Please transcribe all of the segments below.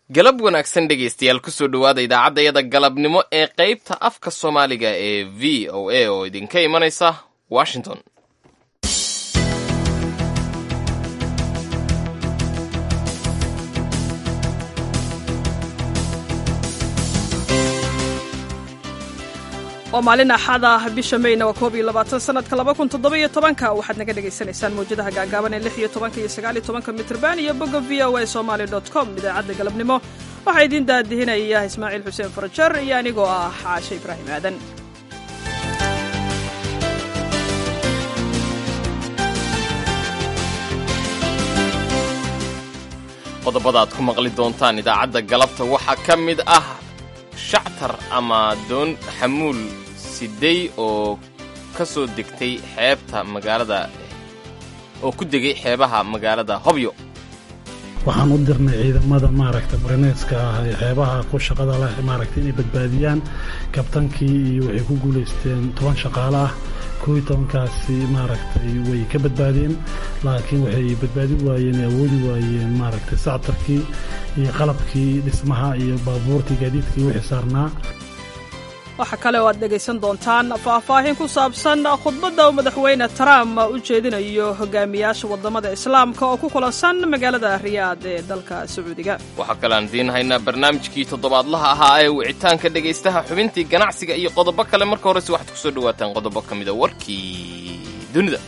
galab wanaagsan dhegaystayaal kusoo dhowaada idaacaddayada galabnimo ee qaybta afka soomaaliga ee v o a oo idinka imanaysa washington waa maalin axada bisha mayna waa koob iyo labaatan sanadka laba kun toddoba-iyo tobanka waxaad naga dhagaysanaysaan mawjadaha gaagaaban ee lix iyo tobanka iyo sagaal iyo tobanka mitrban iyo bogga v o a somaali dot com idaacadda galabnimo waxaa idiin daadihinaya ismaaciil xuseen farajar iyo anigoo ah xaashe ibraahim aadan qodobada aad ku maqli doontaan idaacadda galabta waxaa ka mid ah shactar ama doon xamuul sidey oo ka soo degtay xeebta magaalada oo ku degay xeebaha magaalada hobyo waxaan u dirnay ciidamada maaragta marineeska ah ee xeebaha ku shaqada leh maaragta inay badbaadiyaan kabtankii iyo waxay ku guulaysteen toban shaqaale ah kooiy tobankaasi maaragtay way ka badbaadeen laakiin waxay badbaadi waayeen awoodi waayeen maaragtay sactarkii iyo qalabkii dhismaha iyo baabuurtii gaadiidkii wixii saarnaa waxaa kale oo aad dhegaysan doontaan faahfaahin ku saabsan khudbadda uu madaxweyne trump u jeedinayo hogaamiyaasha waddamada islaamka oo ku kulansan magaalada riyaad ee dalka sacuudiga waxaa kale aan idiin haynaa barnaamijkii toddobaadlaha ahaa ee wicitaanka dhegaystaha xubintii ganacsiga iyo qodobo kale marka horese waxaad ku soo dhawaataan qodobo ka mida warkii dunida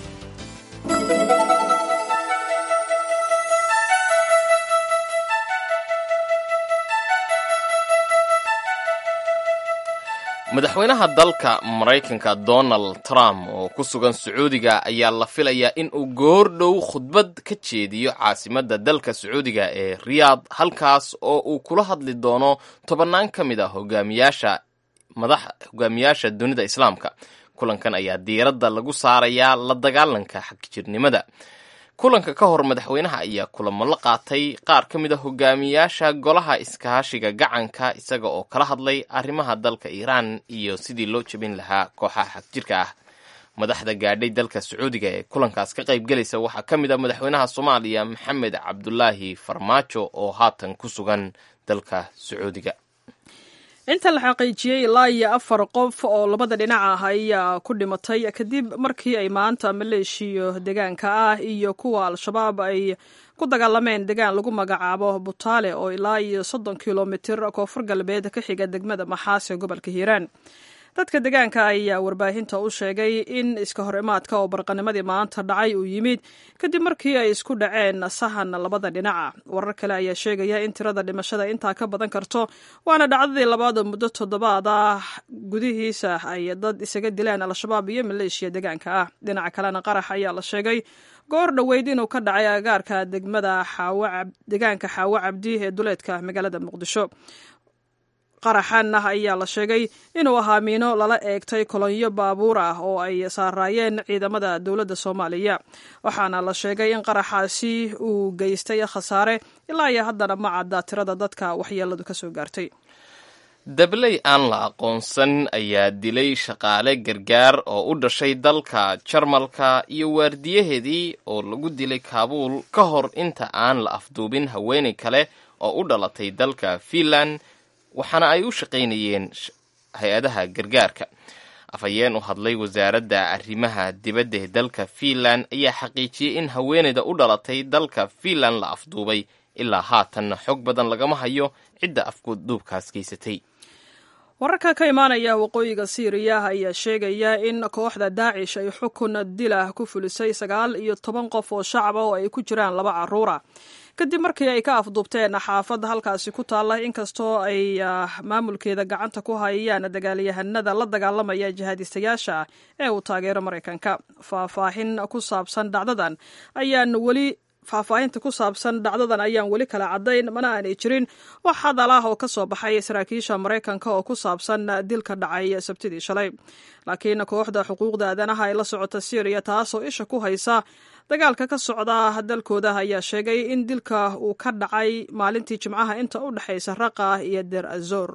madaxweynaha dalka maraykanka donald trump oo ku sugan sacuudiga ayaa la filayaa in uu goor dhow khudbad ka jeediyo caasimadda dalka sacuudiga ee riyaad halkaas oo uu kula hadli doono tobannaan ka mid a hogaamiyaasha madax hogaamiyaasha dunida islaamka kulankan ayaa diiradda lagu saarayaa la dagaalanka xagjirnimada kulanka ka hor madaxweynaha ayaa kulamo la qaatay qaar ka mid a hogaamiyaasha golaha iskaashiga gacanka isaga oo kala hadlay arrimaha dalka iiraan iyo sidii loo jebin lahaa kooxaha xagjirka ah madaxda gaadhay dalka sacuudiga ee kulankaas ka qaybgelaysa waxaa ka mid a madaxweynaha soomaaliya maxamed cabdulaahi farmaajo oo haatan ku sugan dalka sacuudiga inta la xaqiijiyey ilaa iyo afar qof oo labada dhinac ah ayaa ku dhimatay kadib markii ay maanta maleeshiyo deegaanka ah iyo kuwa al-shabaab ay ku dagaalameen degaan lagu magacaabo butaale oo ilaa iyo soddon kilomitir koonfur galbeed ka xiga degmada maxaas ee gobolka hiiraan dadka deegaanka ayaa warbaahinta u sheegay in iska hor imaadka oo barqanimadii maanta dhacay uu yimid kadib markii ay isku dhaceen sahan labada dhinaca warar kale ayaa sheegaya in tirada dhimashada intaa ka badan karto waana dhacdadii labaad oo muddo toddobaad ah gudihiisa ay dad isaga dileen al-shabaab iyo maleeshiya deegaanka ah dhinaca kalena qarax ayaa la sheegay goor dhoweyd inuu ka dhacay agaarka degmada deegaanka xaawo cabdi ee duleedka magaalada muqdisho qaraxan ah ayaa la sheegay inuu ahaa miino lala eegtay kolonyo baabuur ah oo ay saaraayeen ciidamada dowladda soomaaliya waxaana la sheegay in qaraxaasi uu geystay khasaare ilaa iyo haddana ma cadda tirada dadka waxyeeladu ka soo gaartay dabley aan la aqoonsan ayaa dilay shaqaale gargaar oo u dhashay dalka jarmalka iyo waardiyaheedii oo lagu dilay kaabuul ka hor inta aan la afduubin haweenay kale oo u dhalatay dalka fiinland waxaana ay u shaqaynayeen hay-adaha gargaarka afhayeen u hadlay wasaaradda arrimaha dibadda ee dalka fiinland ayaa xaqiijiyey in haweenayda u dhalatay dalka fiinland la afduubay ilaa haatanna xog badan lagama hayo cidda afduubkaas geysatay wararka ka imaanaya waqooyiga siiriya ayaa sheegaya in kooxda daacish ay xukun dilah ku fulisay sagaal iyo toban qof oo shacaba oo ay ku jiraan laba caruura kadib markii ay ka afduubteen xaafadda halkaasi ku taalla inkastoo ay maamulkeeda gacanta ku hayaan dagaalyahanada la dagaalamaya jihaadistayaasha ee uu taageero maraykanka faahfaahin ku saabsan dhacdadan ayaan weli faahfaahinta ku saabsan dhacdadan ayaan weli kala caddayn mana aanay jirin wax hadal ah oo ka soo baxay saraakiisha maraykanka oo ku saabsan dilka dhacay sabtidii shalay laakiin kooxda xuquuqda aadanaha ee la socota syriya taasoo isha ku haysa dagaalka ka socda dalkooda ayaa sheegay in dilka uu ka dhacay maalintii jimcaha inta u dhexaysa raqa iyo der azor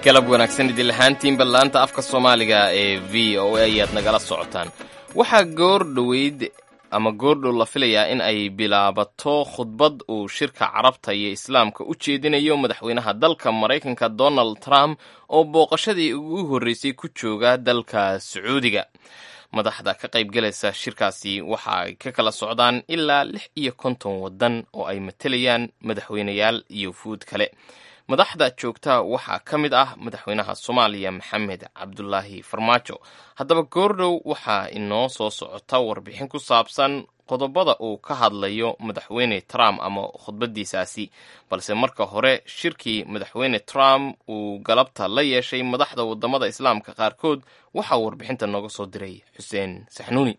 galab wanaagsan idin lahaantiinba laanta afka soomaaliga ee v o a ayaad nagala socotaan waxaa goor dhoweyd ama goordhow la filayaa in ay bilaabato khudbad uu shirka carabta iyo islaamka u jeedinayo madaxweynaha dalka maraykanka donald trump oo booqashadii ugu horreysay ku jooga dalka sacuudiga madaxda ka qaybgalaysa shirkaasi waxa ay ka kala socdaan ilaa lix iyo konton waddan oo ay matelayaan madaxweyneyaal iyo fuud kale madaxda joogta waxaa ka mid ah madaxweynaha soomaaliya maxamed cabdulaahi farmaajo haddaba goordhow waxaa inoo soo socota warbixin ku saabsan qodobada uu ka hadlayo madaxweyne trump ama khudbadiisaasi balse marka hore shirkii madaxweyne trump uu galabta la yeeshay madaxda wadamada islaamka qaarkood waxaa warbixinta nooga soo diray xuseen saxnuuni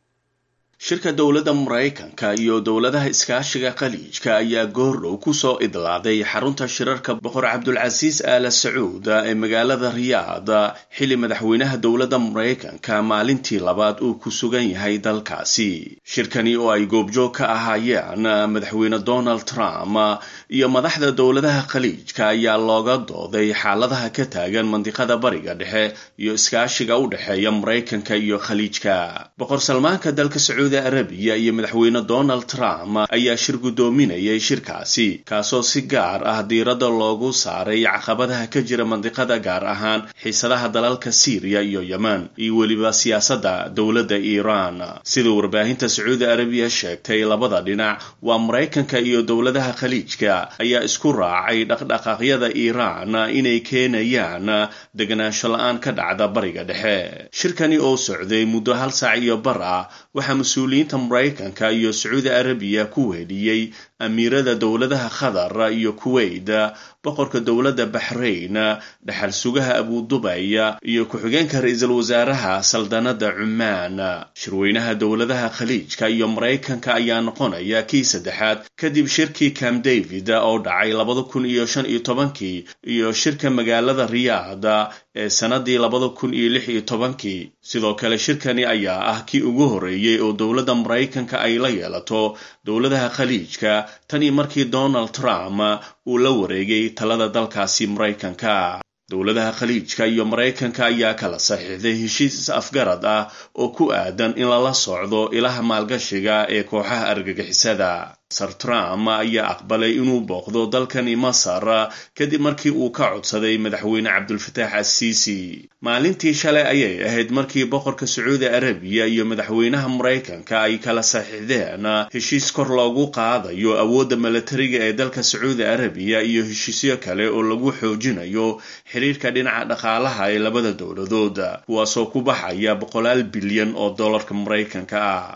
shirka dowladda maraykanka iyo dowladaha iskaashiga khaliijka ayaa goordhow kusoo idlaaday xarunta shirarka boqor cabdulcasiis aala sacuud ee magaalada riyaad xilli madaxweynaha dowladda maraykanka maalintii labaad uu ku sugan yahay dalkaasi shirkani oo ay goobjoog ka ahaayeen madaxweyne donald trump iyo madaxda dowladaha khaliijka ayaa looga dooday xaaladaha ka taagan mandiqada bariga dhexe iyo iskaashiga u dhexeeya maraykanka iyo khaliijka boqor salmaanka dalka sacuud arabiya iyo madaxweyne donald trump ayaa shir guddoominayay shirkaasi kaasoo si gaar ah diiradda loogu saaray caqabadaha ka jira mandiqada gaar ahaan xiisadaha dalalka siiriya iyo yemen iyo weliba siyaasadda dowladda iiraan sida warbaahinta sacuudi arabiya sheegtay labada dhinac waa maraykanka iyo dowladaha khaliijka ayaa isku raacay dhaqdhaqaaqyada iiraan inay keenayaan deganaansho la-aan ka dhacda bariga dhexe shirkani oo socday muddo hal saac iyo bar ah waxaa mas-uuliyiinta maraykanka iyo sacuudi arabiya ku weheliyey amiirada dowladaha qatar iyo kuwait boqorka dowladda baxrayn dhaxal sugaha abudubay iyo ku-xigeenka ra-iisul wasaaraha saldanada cumaan shirweynaha dowladaha khaliijka iyo maraykanka ayaa noqonaya kii saddexaad kadib shirkii camp david oo dhacay labada kun iyo shan iyo tobankii iyo shirka magaalada riyaad ee sanadii labada kun iyo lix iyo tobankii sidoo kale shirkani ayaa ah kii ugu horreeyey oo dowladda maraykanka ay la yeelato dowladaha khaliijka tanii markii donald trump uu la wareegay talada dalkaasi maraykanka dowladaha khaliijka iyo maraykanka ayaa kala saxiixday heshiis is-afgarad ah oo ku aadan in lala socdo ilaha maalgashiga ee kooxaha argagixisada sir trump ayaa aqbalay inuu booqdo dalkani masar kadib markii uu ka codsaday madaxweyne cabdulfataax assiisi maalintii shalay ayay ahayd markii boqorka sacuudi arabiya iyo madaxweynaha maraykanka ay kala saxiixdeen heshiis kor loogu qaadayo awoodda milatariga ee dalka sacuudi arabiya iyo heshiisyo kale oo lagu xoojinayo xiriirka dhinaca dhaqaalaha ee labada dowladood kuwaasoo ku baxaya boqolaal bilyan oo dollarka maraykanka ah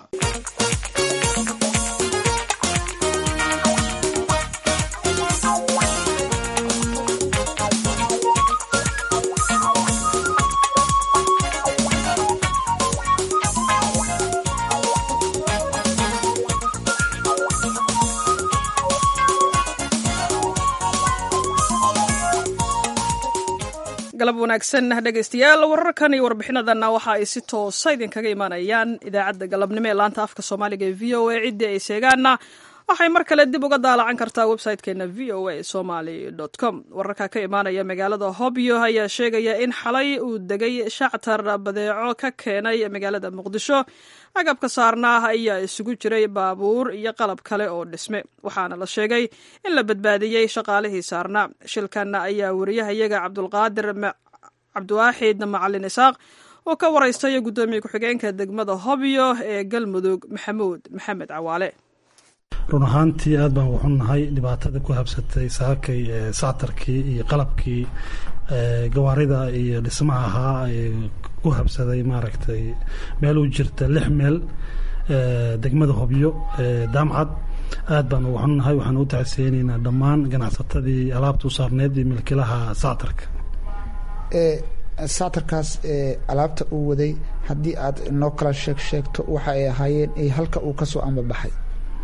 galab wanaagsan dhegaystayaal wararkan iyo warbixinadanna waxa ay si toosa idinkaga imaanayaan idaacadda galabnimo ee laanta afka soomaaliga ee v o a ciddii ay seegaanna waxay mar kale dib uga daalacan kartaa website-keena v o a somaly com wararka ka imaanaya magaalada hobyo ayaa sheegaya in xalay uu degay shactar badeeco ka keenay magaalada muqdisho agabka saarnaa ayaa isugu jiray baabuur iyo qalab kale oo dhisme waxaana la sheegay in la badbaadiyey shaqaalihii saarnaa shilkan ayaa wariyahayaga cabdulqaadir cabdiwaaxid macalin isaaq oo ka waraystay guddoomiye ku-xigeenka degmada hobyo ee galmudug maxamuud maxamed cawaale run ahaantii aad baan wuxunahay dhibaatada ku habsatay saakay sactarkii iyo qalabkii gawaarida iyo dhismaha ahaa ku habsaday maaragtay meel u jirta lix meel degmada hobyo daamcad aad baan wuxunahay waxaan u tacsiyeyneynaa dhammaan ganacsatadii alaabta u saarneed iyo milkilaha sactarka sactarkaas alaabta uu waday haddii aad noo kala sheeg sheegto waxa ay ahaayeen halka uu kasoo ambabaxay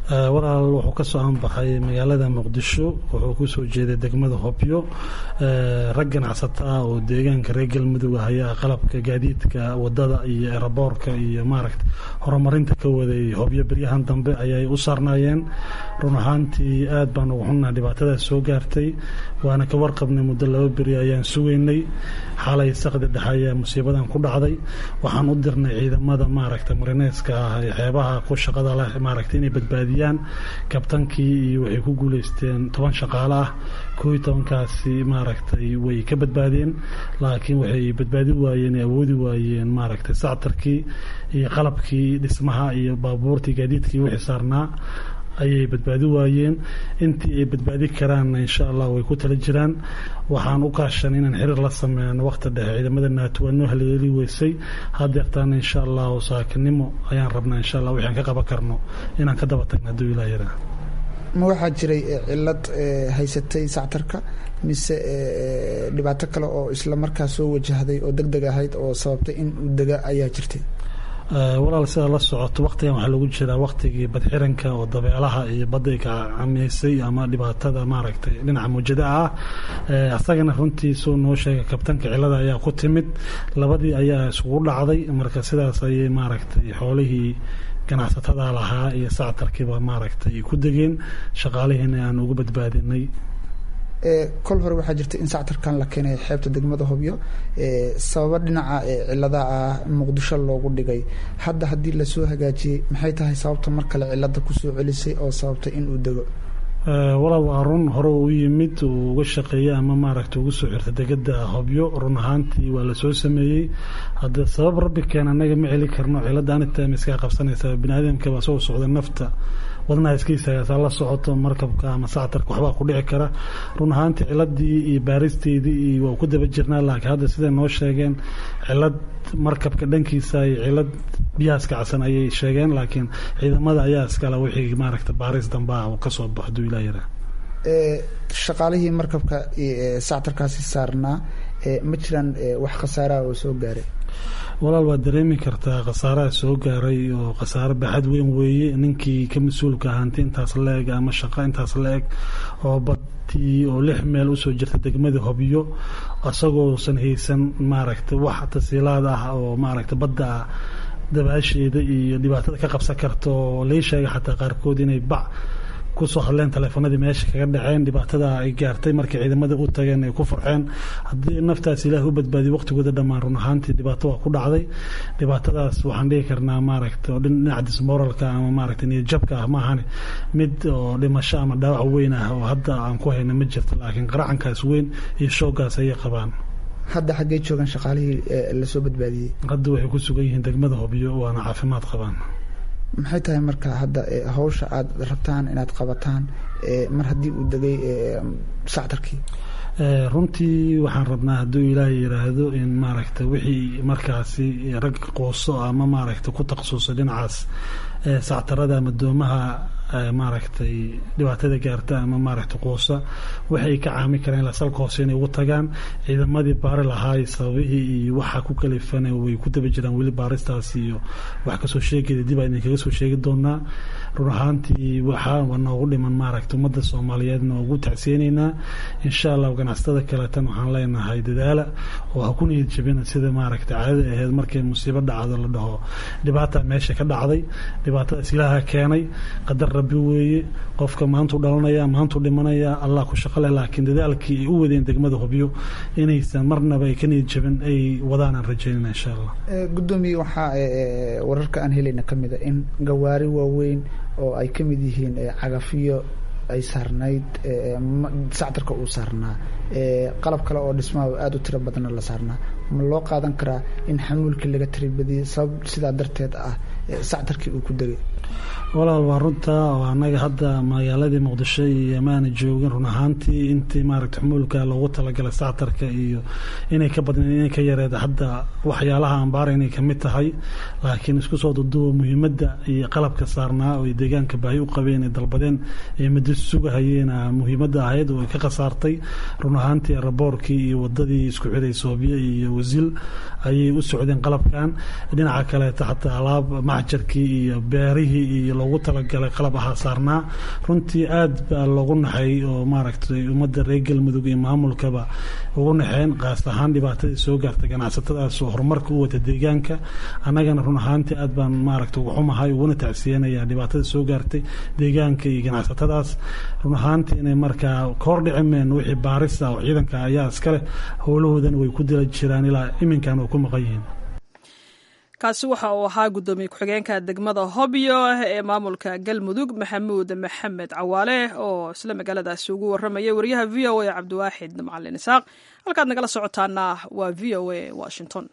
walaal wuxuu ka soo anbaxay magaalada muqdisho wuxuu kusoo jeeday degmada hobyo rag ganacsata ah oo deegaanka reer galmudug ah ayaa qalabka gaadiidka wadada iyo eraboorka iyo maaragta horumarinta ka waday hobyo beryahan dambe ayay u saarnaayeen run ahaantii aad baan ugu xunnaha dhibaatadaas soo gaartay waana ka warqabnay muddo laba beri ayaan sugaynay xalay saqdi dhexe ayaa musiibadan ku dhacday waxaan u dirnay ciidamada maaragta marineeska ah ee xeebaha ku shaqada leh maaragta inay badbaadiyaan kabtankii iyo waxay ku guuleysteen toban shaqaale ah koo iyo tobankaasi maaragtay way ka badbaadeen laakiin waxay badbaadi waayeen awoodi waayeen maaragtay sactarkii iyo qalabkii dhismaha iyo baabuurtii gaadiidkii wixii saarnaa ayay badbaadi waayeen intii ay badbaadi karaanna insha allah way ku tala jiraan waxaan u kaashan inaan xiriir la sameyno waqti dhexe ciidamada naato waa noo haleeli weysay hadeertaana insha allahu saakinimo ayaan rabnaa insha allah wixi aan ka qaban karno inaan ka daba tagno hadduu ilaa yaraa ma waxaa jiray cilad haysatay sactarka mise dhibaato kale oo isla markaa soo wajahday oo deg deg ahayd oo sababtay in uu dega ayaa jirtay walaal sidaa la socoto waktigan waxaa lagu jiraa waktigii badxiranka oo dabeelaha iyo badday ka camiysay ama dhibaatada maaragtay dhinaca muujada ah asagana runtiisuu noo sheegay kabtanka cilada ayaa ku timid labadii ayaa isugu dhacday marka sidaas ayay maaragtay xoolihii ganacsatada lahaa iyo sactarkiiba maaragtay ku degeen shaqaalihiina aan ugu badbaadinay kol hore waxaa jirta in sactarkan la keenay xeebta degmada hobyo sababo dhinaca cilada ah muqdisho loogu dhigay hadda haddii lasoo hagaajiyey maxay tahay sababta mar kale cilada kusoo celisay oo sababtay in uu dego walaal waa run hore u yimid uu uga shaqeeyey ama maaragta ugu soo xirta degada hobyo run ahaantii waa lasoo sameeyey hadde sabab rabbi keen anaga ma celi karno cilada anita iskaa qabsanaysaa biniaadamka baa soo socda nafta wadnaha iskaisaagaasaa la socoto markabka ama sactarka waxbaa ku dhici kara run ahaantii ciladii iyo baaristeedii iyo waa ku daba jirnaa laakiin hadda siday noo sheegeen cilad markabka dhankiisa iyo cilad biyahaas kacsan ayay sheegeen laakiin ciidamada ayaa iskale wixii maaragta baaris dambaa uu kasoo baxo haduu ilaa yaraa shaqaalihii markabka sactarkaasi saarnaa ma jiraan wax khasaaraha oo soo gaaray walaal waad dareemi kartaa khasaaraha soo gaaray oo khasaare baaxad weyn weeye ninkii ka mas-uulka ahaanti intaas la-eg ama shaqo intaas la-eg oo badii oo lix meel usoo jirta degmada hobyo isagoosan haysan maaragta wax tasiilaad ah oo maaragta badda ah dabaasheeda iyo dhibaatada ka qabsan karta oo lai sheegay xataa qaarkood inay bac kusoo hadleen taleefanadii meesha kaga dhaceen dhibaatada ay gaartay markay ciidamada u tageen ay ku farxeen haddii naftaas ilaah u badbaadiyo waqtigooda dhammaan run ahaantii dhibaato waa ku dhacday dhibaatadaas waxaan dhihi karnaa maaragta oo dhinaca dismoralka ama maaragta niyadjabka ah maahane mid oo dhimasho ama dhaawac weyn ah oo hadda aan ku hayna ma jirto laakiin qaracankaas weyn iyo shooggaas ayay qabaan hadda xaggee joogaan shaqaalihii lasoo badbaadiyey hadda waxay ku sugan yihiin degmada hobyo waana caafimaad qabaan maxay tahay marka hadda hawsha aad rabtaan inaad qabataan mar haddii uu degay sactarkii runtii waxaan rabnaa hadduu ilaahay yiraahdo in maaragta wixii markaasi rag quuso ama maaragta ku takhasusay dhinacaas sactarada ama doomaha maaragtay dhibaatada gaarta ama maaragta quusa waxay ka caami kareen ilaa salka hoose inay ugu tagaan ciidamadii baari lahaay sababihii iyo waxa ku kalifana way ku daba jiraan weli baaristaas iyo wax kasoo sheegaya dib aa idinkaga soo sheegi doonaa run ahaantii waxaa noogu dhiman maaragta ummadda soomaaliyeedna ugu tacsiyeyneynaa insha allah ganacsatada kaleetan waxaan leenahay dadaala oo ha ku niyad jabina sida maaragta caadada aheyd markay musiibo dhacdo la dhaho dhibaata meesha ka dhacday dhibaatadaas ilaaha keenay qadar rabbi weeye qofka maantuu dhalanaya maantuu dhimanaya allah ku shaqo leh laakiin dadaalkii ay u wadeen degmada hubyo inaysan marnaba ay ka niyad jabin ay wadaan aan rajaynayna insha allah guddoomiye waxaa wararka aan helayna ka mid a in gawaari waaweyn oo ay ka mid yihiin cagafiyo ay saarnayd sactarka uu saarnaa qalab kale oo dhismaha aada u tiro badanna la saarnaa ma loo qaadan karaa in xamuulkii laga tiribadiyey sabab sidaa darteed ah sactarkii uu ku degay walaal waa runta oo annaga hadda magaaladii muqdisho iyo maana joogin run ahaantii intii maaragta xumuulka loogu talagalay sactarka iyo inay ka badneen inay ka yareed hadda waxyaalaha ambaara inay kamid tahay laakiin isku soo duduwa muhiimadda iyo qalabka saarnaa oo deegaanka baahi u qabeen ay dalbadeen ee muddo sugahayeena muhiimadda ahayd oo ay ka khasaartay run ahaantii raboorkii iyo wadadii isku xiray soobiya iyo wasiil ayay u socdeen qalabkan dhinaca kaleeta xataa alaab macjarkii iyo beerihii iyo loogu talagalay qalab ahaa saarnaa runtii aad baa loogu naxay oo maaragtay ummadda reer galmudug iyo maamulkaba ugu naxeen qaas ahaan dhibaatadii soo gaartay ganacsatadaas oo horumarka u wata deegaanka annagana run ahaantii aad baan maaragtay ugu xumahay uguna tacsiyanayaa dhibaatada soo gaartay deegaanka iyo ganacsatadaas run ahaantii inay markaa kahor dhicimeen wixii baarisa oo ciidanka ayaa iskale howlahoodana way ku dila jiraan ilaa iminkan oo ku maqan yihiin kaasi waxa uu ahaa guddoomiye ku-xigeenka degmada hobyo ee maamulka galmudug maxamuud maxamed cawaale oo isla magaaladaasi ugu warramayay wariyaha v o a cabdiwaaxid macalin isaaq halkaad nagala socotaana waa v o a washington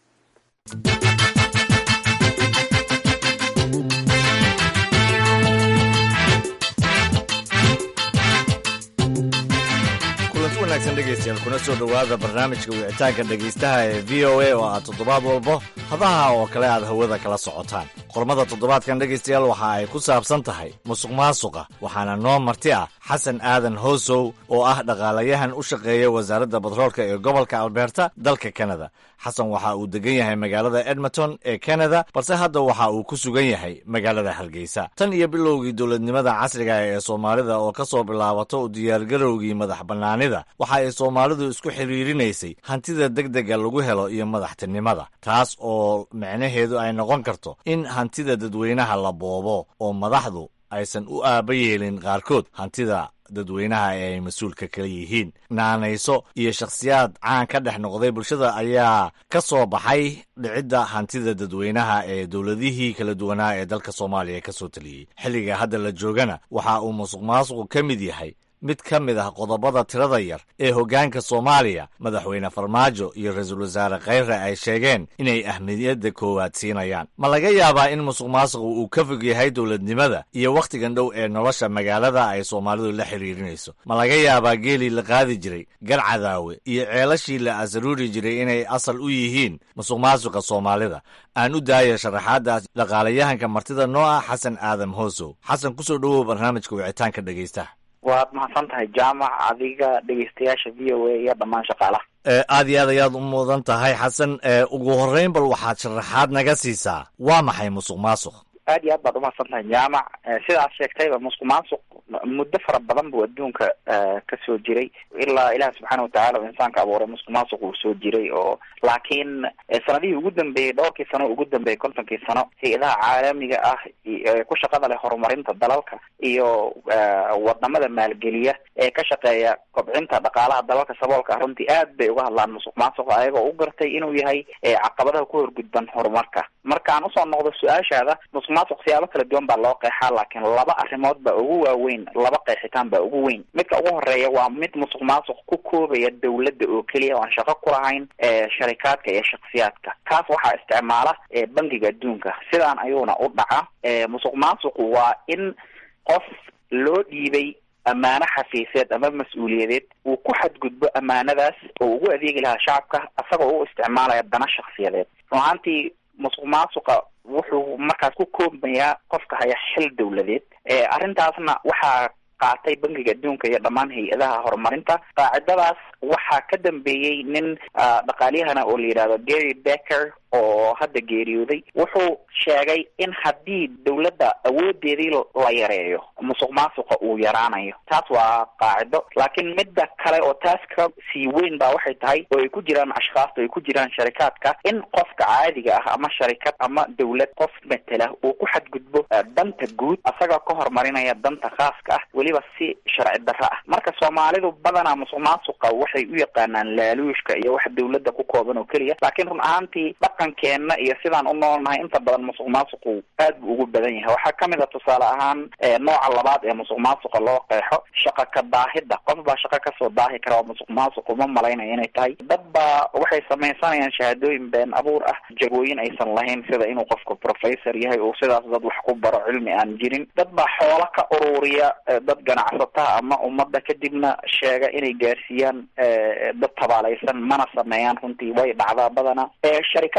kulanti wanaagsan dhegaystayaal kuna soo dhowaada barnaamijka wicitaanka dhegaystaha ee v o a oo aad toddobaad walbo hadaha oo kale aad hawada kala socotaan qormada toddobaadkan dhegaystayaal waxa ay ku saabsan tahay musuq maasuqa waxaana noo marti ah xasan aadan hoosow oo ah dhaqaalayahan u shaqeeya wasaaradda batroolka ee gobolka alberta dalka kanada xasan waxa uu degan yahay magaalada edmonton ee kanada balse hadda waxa uu ku sugan yahay magaalada hargeysa tan iyo bilowgii dowladnimada casriga ee soomaalida oo ka soo bilaabato u diyaargarowgii madax bannaanida waxa ay soomaalidu isku xidhiirinaysay hantida degdega lagu helo iyo madaxtinimada taas oo micnaheedu ay noqon karto in hantida dadweynaha la boobo oo madaxdu aysan u aaba yeelin qaarkood hantida dadweynaha ee ay mas-uulka kala yihiin naanayso iyo shakhsiyaad caan ka dhex noqday bulshada ayaa ka soo baxay dhicidda hantida dadweynaha ee dowladihii kala duwanaa ee dalka soomaaliya ka soo taliyey xilliga hadda la joogana waxa uu musuq maasuqu ka mid yahay mid ka mid ah qodobada tirada yar ee hoggaanka soomaaliya madaxweyne farmaajo iyo ra-iisul wasaare khayre ay sheegeen inay ahmiyadda koowaad siinayaan ma laga yaabaa in musuq maasuqu uu ka fog yahay dowladnimada iyo wakhtigan dhow ee nolosha magaalada ay soomaalidu la xidhiirinayso ma laga yaabaa geelii la qaadi jiray garcadaawe iyo ceelashii la asaruuri jiray inay asal u yihiin musuq maasuqa soomaalida aan u daaya sharaxaaddaas dhaqaalayahanka martida noo ah xasan aadam hoosow xasan kusoo dhowow barnaamijka wicitaanka dhegaystaha waad mahadsan tahay jaamac adiga dhegeystayaasha v o a iyo dhammaan shaqaalaha aad iyo aad ayaad u mudan tahay xasan ugu horreyn bal waxaad sharaxaad naga siisaa waa maxay musuq maasuq aad iyo aad baad umahadsan tahay jaamac sidaad sheegtayba musuq maasuq muddo fara badan buu adduunka ka soo jiray ilaa ilaah subxaana watacaala oo insaanka abuuray musuq maasuq uu soo jiray oo laakiin sanadihii ugu dambeeyey dhowrkii sano ugu dambeeyey kontonkii sano hay-adaha caalamiga ah ku shaqada leh horumarinta dalalka iyo wadamada maalgeliya ee ka shaqeeya kobcinta dhaqaalaha dalalka saboolka ah runtii aad bay uga hadlaan musuq maasuqa ayagoo u gartay inuu yahay caqabadaha ku horgudban horumarka markaan usoo noqdo su-aashaada musuq maasuq siyaabo kala duwan baa loo qeexaa laakiin laba arrimood baa ugu waaweyn laba qeexitaan baa ugu weyn midka ugu horeeya waa mid musuq maasuq ku koobaya dawladda oo keliya oan shaqo ku lahayn sharikaadka iyo shaksiyaadka kaas waxaa isticmaala bangiga adduunka sidaan ayuuna u dhaca musuq maasuqu waa in qof loo dhiibay ammaano xafiiseed ama mas-uuliyadeed uu ku xadgudbo ammaanadaas oo ugu adeegi lahaa shacabka isagoo u isticmaalaya dana shaksiyadeed run ahaantii musuq maasuqa wuxuu markaas ku koobmayaa qofka haya xil dawladeed arrintaasna waxaa qaatay bangiga adduunka iyo dhammaan hay-adaha horumarinta qaacidadaas waxaa ka dambeeyey nin dhaqaalyahana oo la yidhahdo gary becker oo hadda geeriyooday wuxuu sheegay in haddii dawladda awoodeedii la yareeyo musuq maasuqa uu yaraanayo taas waa qaacido laakiin midda kale oo taas ka sii weyn baa waxay tahay oo ay ku jiraan ashkhaasta ay ku jiraan sharikaadka in qofka caadiga ah ama sharikad ama dawlad qof matela uu ku xadgudbo danta guud asaga ka horumarinaya danta khaaska ah weliba si sharci darro ah marka soomaalidu badanaa musuq maasuqa waxay u yaqaanaan laaluushka iyo wax dawladda ku kooban oo keliya laakiin run ahaantii dhaqankeenna iyo sidaan u noolnahay inta badan musuq maasuqu aad buu ugu badan yahay waxaa kamid a tusaale ahaan nooca labaad ee musuq maasuqa loo qeexo shaqa ka daahida qof baa shaqo kasoo daahi kara oo musuq maasuq uma malaynaya inay tahay dad baa waxay samaysanayaan shahaadooyin been abuur ah jagooyin aysan lahayn sida inuu qofku professor yahay oo sidaas dad wax ku baro cilmi aan jirin dad baa xoolo ka ururiya dad ganacsataa ama ummadda kadibna sheega inay gaarsiiyaan dad tabaalaysan mana sameeyaan runtii way dhacdaa badana sharikaad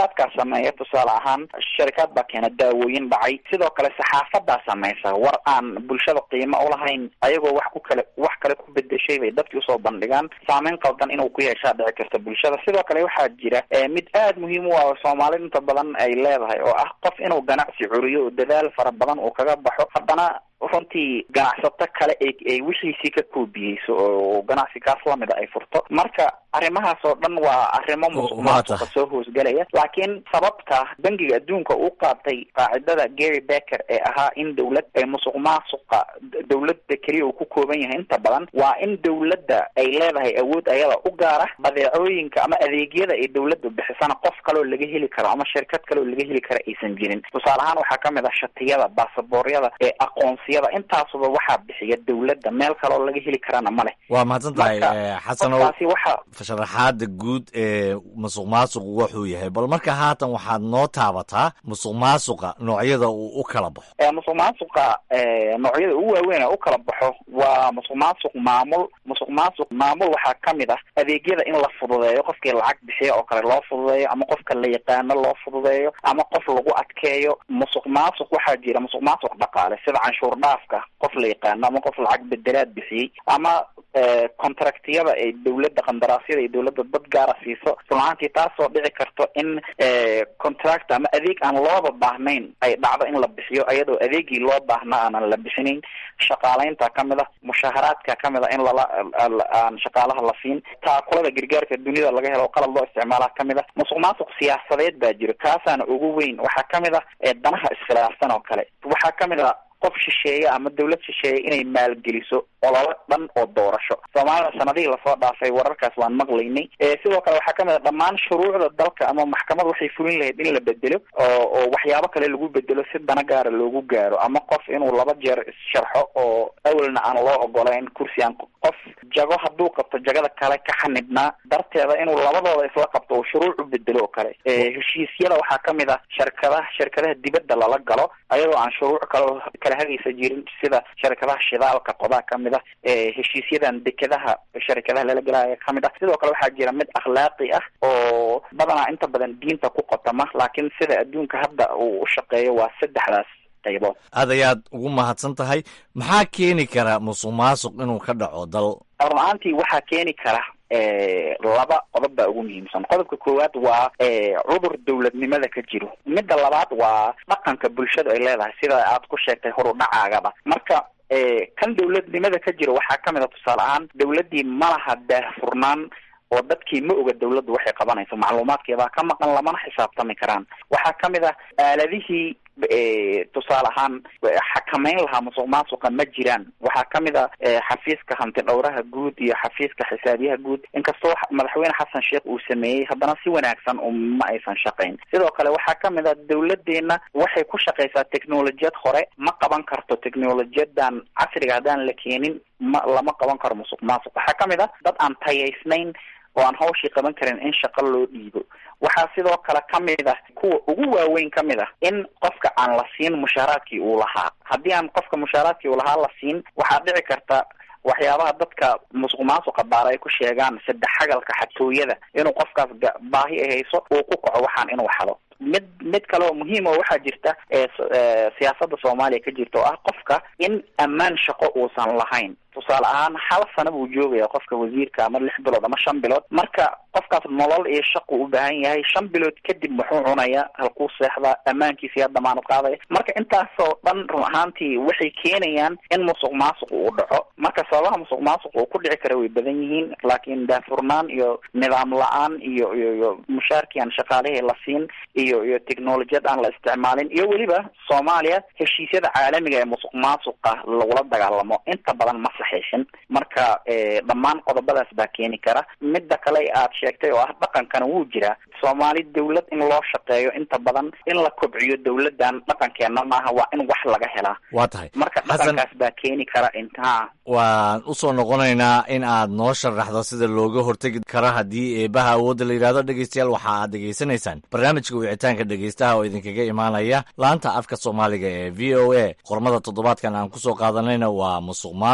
sharikaadkaa sameeya tusaale ahaan sharikaad baa keena daawooyin dhacay sidoo kale saxaafadaa samaysa war aan bulshada qiimo ulahayn ayagoo wax ku kale wax kale ku bedeshay bay dadkii usoo bandhigaan saameyn qaldan inuu ku yeeshaa dhici karta bulshada sidoo kale waxaa jira mid aada muhiim u ah oo soomaalida inta badan ay leedahay oo ah qof inuu ganacsi curiyo oo dadaal fara badan uu kaga baxo haddana runtii ganacsato kale ay wixiisii ka koobiyeyso oo ganacsi kaas lamida ay furto marka arrimahaas oo dhan waa arrimo musuq maasuqa soo hoosgelaya laakiin sababta bangiga adduunka uu qaatay qaacidada gary becker ee ahaa in dawlad musuq maasuqa dawladda keliya uu ku kooban yahay inta badan waa in dawladda ay leedahay awood ayada u gaara badeecooyinka ama adeegyada ay dawladda bixisana qof kaleoo laga heli karo ama shirkad kale oo laga heli karo aysan jirin tusaale ahaan waxaa kamid ah shatiyada baasabooryada ee aqoonsiyada intaasuba waxaa bixiya dawladda meel kaleoo laga heli karana ma leh waa mahadsan tahay xasanow qofkaasi waxa sharaxaada guud ee musuq maasuqu wuxuu yahay bal marka haatan waxaad noo taabataa musuq maasuqa noocyada uu u kala baxo musuq maasuqa noocyada ugu waaweyn ee u kala baxo waa musuq maasuq maamul musuq maasuq maamul waxaa kamid ah adeegyada in la fududeeyo qofkii lacag bixiya oo kale loo fududeeyo ama qofka la yaqaano loo fududeeyo ama qof lagu adkeeyo musuq maasuq waxaa jira musuq maasuq dhaqaale sida canshuur dhaafka qof la yaqaano ama qof lacag bedelaad bixiyey ama contractiyada ay dawladda qandaraasyada ay dawladda dad gaara siiso runahaantii taasoo dhici karto in contract ama adeeg aan looba baahnayn ay dhacdo in la bixiyo iyadoo adeegii loo baahna aanan la bixinayn shaqaaleynta kamid ah mushaharaadka kamid ah in lala aan shaqaalaha la siin taakulada gargaarka dunida laga helo qalad loo isticmaala kamid ah musuq maasuq siyaasadeed baa jiro kaasaana ugu weyn waxaa kamid ah danaha iskhilaafsan oo kale waxaa kamid ah qof shisheeye ama dawlad shisheeye inay maalgeliso ololo dhan oo doorasho soomaalida sanadihii lasoo dhaafay wararkaas waan maqlaynay sidoo kale waxaa kamid a dhammaan shuruucda dalka ama maxkamad waxay fulin lahayd in la bedelo oo oo waxyaabo kale lagu bedelo si dana gaara loogu gaaro ama qof inuu laba jeer issharxo oo awalna aan loo ogolayn kursi aan qof jago hadduu qabto jagada kale ka xanibnaa darteeda inuu labadooda isla qabto oo shuruuc u bedelo oo kale heshiisyada waxaa kamid ah sharkadaha shirkadaha dibadda lala galo ayadoo aan shuruuc kale kala hagaysa jirin sida sharkadaha shidaalka qodaa kamid ah heshiisyadan dekedaha sharikadaha lala gelaya kamid ah sidoo kale waxaa jira mid akhlaaqi ah oo badanaa inta badan diinta ku qotama laakiin sida adduunka hadda uu u shaqeeyo waa saddexdaas qaybood aad ayaad ugu mahadsan tahay maxaa keeni kara musuq maasuq inuu ka dhaco dal run ahaantii waxaa keeni kara laba qodob baa ugu muhiimsan qodobka koowaad waa cudur dawladnimada ka jiro midda labaad waa dhaqanka bulshadu ay leedahay sida aad ku sheegtay horudhacaagaba marka kan dawladnimada ka jiro waxaa kamid a tusaale ahaan dawladdii malaha daahfurnaan oo dadkii ma oga dawladdu waxay qabanayso macluumaadkeedaa ka maqan lamana xisaabtami karaan waxaa kamid ah aaladihii tusaale ahaan xakameyn lahaa musuq maasuqa ma jiraan waxaa kamid a xafiiska hanti dhowraha guud iyo xafiiska xisaabiyaha guud inkastoo madaxweyne xasan sheekh uu sameeyey haddana si wanaagsan ma aysan shaqayn sidoo kale waxaa kamid a dawladeena waxay ku shaqaysaa technolojiyad hore ma qaban karto technolojiyadan casriga haddaan la keenin ma lama qaban karo musuq maasuq waxaa kamid a dad aan tayaysnayn oo aan hawshii qaban karin in shaqo loo dhiibo waxaa sidoo kale kamid ah kuwa ugu waaweyn kamid ah in qofka aan la siin mushaaraadkii uu lahaa haddii aan qofka mushaaraadkii uu lahaa la siin waxaa dhici karta waxyaabaha dadka musuq maasuqa baara ay ku sheegaan saddex xagalka xatooyada inuu qofkaas baahi ay hayso uu ku kaco waxaan inuu xado mid mid kale oo muhiim oo waxaa jirta siyaasada soomaaliya ka jirta oo ah qofka in ammaan shaqo uusan lahayn tusaale ahaan hal sano buu joogaya qofka wasiirka ama lix bilood ama shan bilood marka qofkaas nolol iyo shaqu u baahan yahay shan bilood kadib muxuu cunaya halkuu seexdaa ammaankiisa yaa damaanad qaadaya marka intaasoo dhan run ahaantii waxay keenayaan in musuq maasuq uu dhaco marka sababaha musuq maasuq uu ku dhici kara way badan yihiin laakiin daafurnaan iyo nidaam la-aan iyo iyo iyo mushaarkii aan shaqaalihii la siin iyo iyo technolojiyad aan la isticmaalin iyo weliba soomaaliya heshiisyada caalamiga ee musuq maasuqa lagula dagaalamo inta badan ma saxiixin marka dhammaan qodobadaas baa keeni kara midda kale aad sheegtay oo ah dhaqankana wuu jiraa soomaali dawlad in loo shaqeeyo inta badan in la kobciyo dawladan dhaqankeena maaha waa in wax laga helaa waa tahay marka dhaqankaas baa keeni kara intaa waan usoo noqonaynaa in aad noo sharaxdo sida looga hortegi karo haddii eebaha awoodda la yidhahdo dhegeystayaal waxa aad dhegeysanaysaan barnaamijka wicitaanka dhegeystaha oo idinkaga imaanaya laanta afka soomaaliga ee v o a qormada toddobaadkan aan kusoo qaadanayna waa musuq maasuqa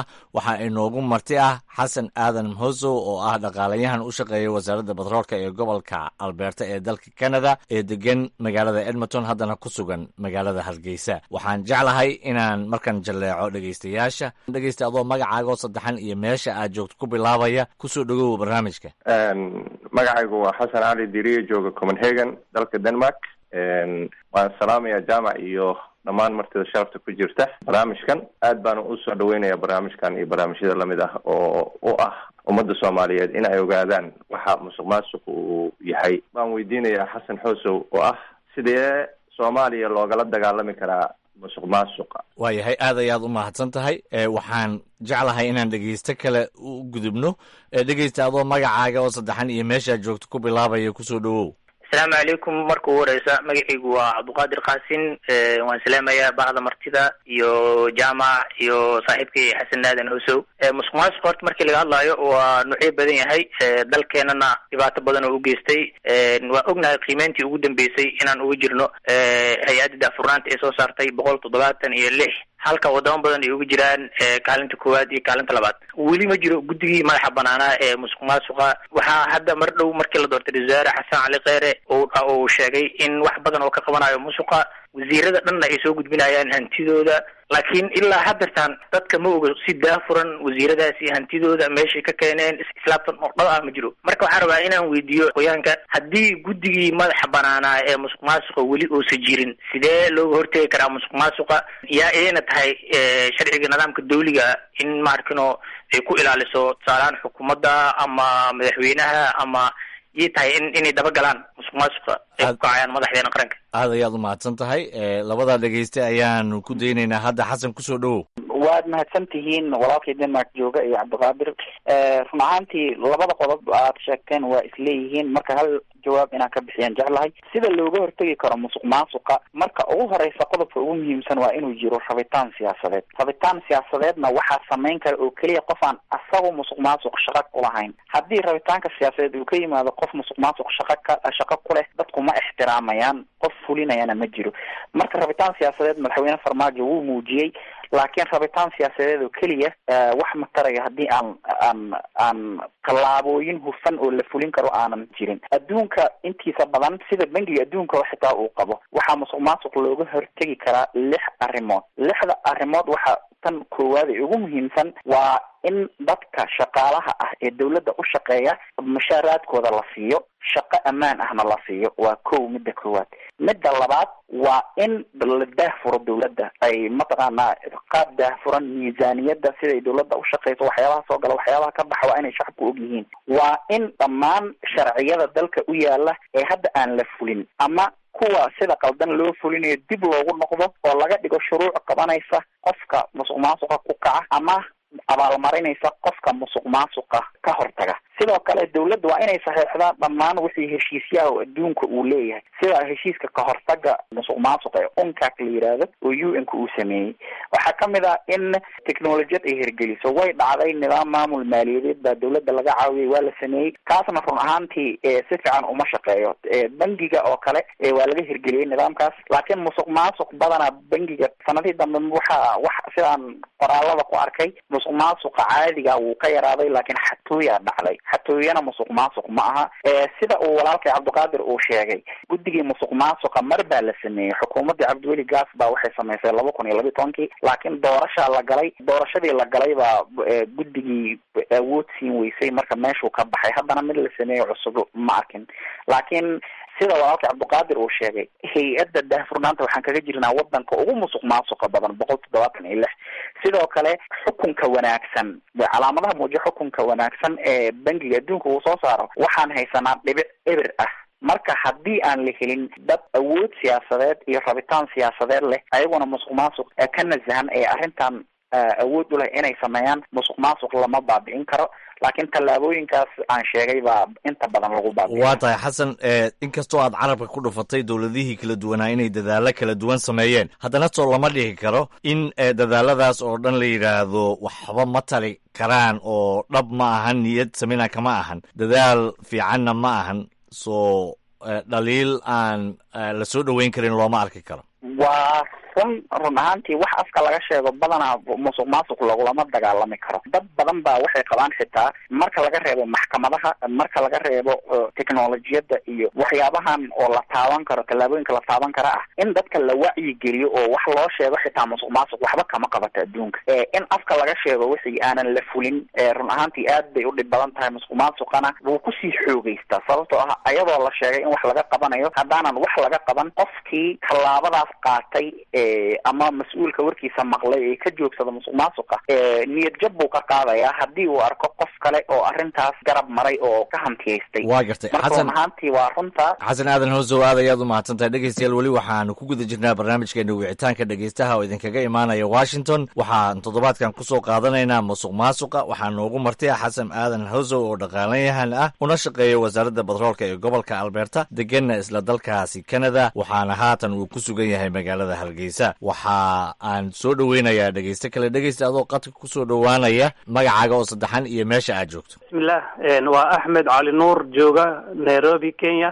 waxaa inoogu marti ah xasan aadan mhosow oo ah dhaqaalayahan u shaqeeya wasaaradda batroolka ee gobolka alberta ee dalka canada ee degan magaalada edmonton haddana ku sugan magaalada hargeysa waxaan jeclahay inaan markan jalleeco dhegeystayaasha dhegeysta adoo magacaagoo saddexan iyo meesha aad joogto ku bilaabaya kusoo dhagow barnaamijka magacaygu waa xasan cali diriye jooga copenhagen dalka denmark waan salaamaya jaamac iyo dhammaan martida sharafta ku jirta barnaamijkan aad baana usoo dhaweynaya barnaamijkan iyo barnaamijyada lamid ah oo u ah ummadda soomaaliyeed in ay ogaadaan waxa musuq maasuq uu yahay baan weydiinayaa xasan xoosow oo ah sidee soomaaliya loogala dagaalami karaa musuq maasuqa waayahay aad ayaad u mahadsan tahay waxaan jeclahay inaan dhegeysto kale u gudubno dhegeysta adoo magacaaga oo saddexan iyo meeshaad joogto ku bilaabaya kusoo dhawow asalaamu calaykum marka ugu horeysa magacaygu waa cabduqaadir qaasin waan salaamayaa bahda martida iyo jaamac iyo saaxiibkay xasan aadan hosow musuq maasuq horta markii laga hadlaayo waa nuucyo badan yahay dalkeenana dhibaato badan oo u geystay waan ognahay qiimeyntii ugu dambeysay inaan uga jirno hay-adda daafurnaanta ee soo saartay boqol toddobaatan iyo lix halka wadamo badan ay uga jiraan kaalinta koowaad iyo kaalinta labaad weli ma jiro guddigii madaxa banaanaa ee musuq maasuqa waxaa hadda mar dhow markii la doortay wasaare xasan cali kheyre uu sheegay in wax badan oo ka qabanayo musuqa wasiirada dhanna ay soo gudbinayaan hantidooda laakiin ilaa haddeertaan dadka ma oga si daafuran wasiiradaasi hantidooda meeshay ka keeneen islaabtan oo dhab ah ma jiro marka waxaan rabaa inaan weydiiyo qoyaanka haddii guddigii madaxa banaanaa ee musuq maasuqa weli uusa jirin sidee looga hortegi karaa musuq maasuqa yaa idayna tahay sharciga nidaamka dawliga in maarkino ay ku ilaaliso tusaalehaan xukuumadda ama madaxweynaha ama ii tahay in inay dabagalaan musuq maasuqa ay ku kacayaan madaxdeena qaranka aad ayaad u mahadsan tahay labadaa dhegeyste ayaanu ku daynaynaa hadda xasan kusoo dhawow waad mahadsan tihiin walaalkii denmark jooga iyo cabdiqaadir run ahaantii labada qodob aad sheegteen waa isleeyihiin marka hal jawaab inaan ka bixiyaan jeclahay sida looga hortegi karo musuq maasuqa marka ugu horeysa qodobka ugu muhiimsan waa inuu jiro rabitaan siyaasadeed rabitaan siyaasadeedna waxaa samayn kara oo keliya qof aan asagu musuq maasuq shaqa kulahayn haddii rabitaanka siyaasadeed uu ka yimaado qof musuq maasuq shaqa ka shaqo ku leh dadku ma ixtiraamayaan qof fulinayana ma jiro marka rabitaan siyaasadeed madaxweyne farmaajo wuu muujiyey laakiin rabitaan siyaasadeed oo keliya wax ma taraya haddii aan aan aan tallaabooyin hufan oo la fulin karo aanan jirin adduunka intiisa badan sida bangiga adduunka xitaa uu qabo waxaa musuq maasuq looga hortegi karaa lix arrimood lixda arrimood waxaa tan koowaad ee ugu muhiimsan waa in dadka shaqaalaha ah ee dawladda u shaqeeya mushaaraadkooda la siiyo shaqo ammaan ahna la siiyo waa kow midda koowaad midda labaad waa in la daahfuro dawladda ay mataqaanaa qaab daahfuran miisaaniyadda siday dawladda u shaqeyso waxyaabaha soo gala waxyaabaha ka baxa waa inay shacabku og yihiin waa in dhammaan sharciyada dalka u yaala ee hadda aan la fulin ama kuwa sida qaldan loo fulinayo dib loogu noqdo oo laga dhigo shuruuc qabanaysa qofka musuq maasuqa ku kaca ama abaalmarinaysa qofka musuq maasuqa ka hortaga sidoo kale dawladda waa inay saxeexdaan dhammaan wixii heshiisyaha oo adduunka uu leeyahay sida heshiiska ka hortaga musuq maasuqa ee uncac la yidhaahdo oo u n ka uu sameeyey waxaa kamid ah in technolojiyad ay hirgeliso way dhacday nidaam maamul maaliyadeed baa dawladda laga caawiyay waa la sameeyey kaasna run ahaantii si fiican uma shaqeeyo bangiga oo kale waa laga hirgeliyey nidaamkaas laakiin musuq maasuq badana bangiga sanadihii dambe waxa wax sidaan qoraalada ku arkay musuq maasuqa caadiga wuu ka yaraaday laakiin xatooyaa dhacday xatooyana musuq maasuq ma aha sida uu walaalkay cabdiqaadir uu sheegay guddigii musuq maasuqa mar baa la sameeyey xukuumaddii cabdiweli gaas baa waxay samaysay laba kun iyo labiyi tobankii laakiin doorashaa la galay doorashadii la galay baa guddigii awood siin weysay marka meeshuu ka baxay haddana mid la sameeyo cusub ma arkin laakiin sida walaalka cabdiqaadir uu sheegay hay-adda daahfurnaanta waxaan kaga jirnaa wadanka ugu musuq maasuqa badan boqol toddobaatan iyo lix sidoo kale xukunka wanaagsan calaamadaha muujiya xukunka wanaagsan ee bangiga adduunka uu soo saaro waxaan haysanaa dhibic eber ah marka haddii aan la helin dad awood siyaasadeed iyo rabitaan siyaasadeed leh ayaguna musuq maasuq ka nasahan ee arrintan awood u leh inay sameeyaan musuq maasuq lama baabi'in karo laakiin tallaabooyinkaas aan sheegay baa inta badan lagu baabi'iya waa tahay xasan inkastoo aad carabka ku dhufatay dowladihii kala duwanaa inay dadaalo kala duwan sameeyeen haddana soo lama dhihi karo in dadaaladaas oo dhan la yidhaahdo waxba ma tali karaan oo dhab ma ahan niyad samina kama ahan dadaal fiicanna ma ahan soo dhaliil aan la soo dhoweyn karin looma arki karo waa run run ahaantii wax afka laga sheego badanaa musuq maasuq lagulama dagaalami karo dad badan baa waxay qabaan xitaa marka laga reebo maxkamadaha marka laga reebo technolojiyadda iyo waxyaabahan oo la taaban karo tallaabooyinka la taaban kara ah in dadka la wacyigeliyo oo wax loo sheego xitaa musuq maasuq waxba kama qabato adduunka in afka laga sheego wixii aanan la fulin run ahaantii aad bay u dhib badan tahay musuq maasuqana wuu kusii xoogeystaa sababtoo ah ayadoo la sheegay in wax laga qabanayo haddaanan wax laga qaban qofkii tallaabadaas qaatay ama mas-uulka warkiisa maqlay ee ka joogsada musuq maasuqa niyad jab buu ka qaadayaa haddii uu arko qof kale oo arrintaas garab maray oo ka hantiyaystay waa gartay marka xasan run ahaantii waa runta xasan aadan hoosow aad ayaad u mahadsantahay dhegeystayaal weli waxaanu ku guda jirnaa barnaamijkeena wicitaanka dhegeystaha oo idinkaga imaanaya washington waxaan toddobaadkan kusoo qaadanaynaa musuq maasuqa waxaa noogu martay xasan aadan hoosow oo dhaqaalayahan ah una shaqeeya wasaaradda batroolka ee gobolka alberta deganna isla dalkaasi canada waxaana haatan uu ku sugan yahay magaalada hargeysa waxa aan soo dhoweynayaa dhegeyste kale dhegeysta adoo qadka kusoo dhowaanaya magacaaga oo saddexan iyo meesha aad joogto bismillah waa axmed cali nuur jooga nairobi kenya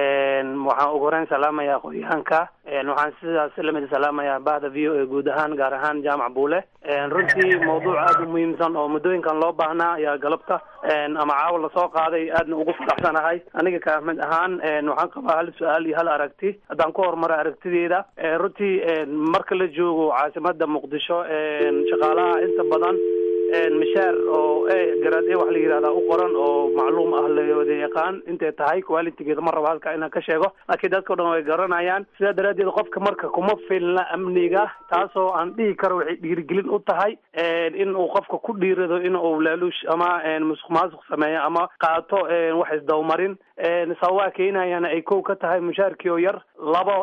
waxaan ugu horeyn salaamayaa aqoonyahanka waxaan sidaas lamid salaamayaa bahda v o a guud ahaan gaar ahaan jaamac buule runtii mawduuc aada u muhiimsan oo muddooyinkan loo baahnaa ayaa galabta ama caawa lasoo qaaday aadna ugu faraxsanahay aniga ka ahmed ahaan waxaan qabaa hal su-aal iyo hal aragti haddaan ku horumaro aragtideeda runtii marka la joogo caasimada muqdisho shaqaalaha inta badan mishaar oo garaad e wax la yihahdaa u qoran oo macluum ah la wada yaqaan intay tahay qualitygeeda ma rabo halka inaan ka sheego laakiin dadka o dhan way garanayaan sidaa daraaddeed qofka marka kuma filna amniga taasoo aan dhihi karo waxay dhiirigelin u tahay in uu qofka ku dhiirado in uu laaluush ama musuq maasuq sameeyo ama qaato wax isdawmarin sababaa keenayana ay kow ka tahay mushaarkii oo yar labo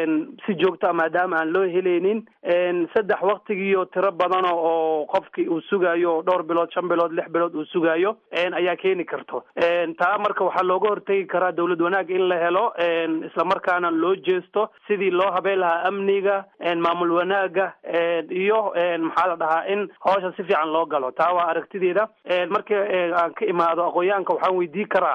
si joogta maadaama aan loo helaynin saddex waktigiiyo tiro badano oo qofkii uu sugayo dhowr bilood shan bilood lix bilood uu sugayo ayaa keeni karto taa marka waxaa looga hortegi karaa dawlad wanaag in la helo islamarkaana loo jeesto sidii loo habeen lahaa amniga maamul wanaaga iyo maxaa la dhahaa in hawsha si fiican loo galo taa waa aragtideeda marka aan ka imaado aqoonyahanka waxaan weydii karaa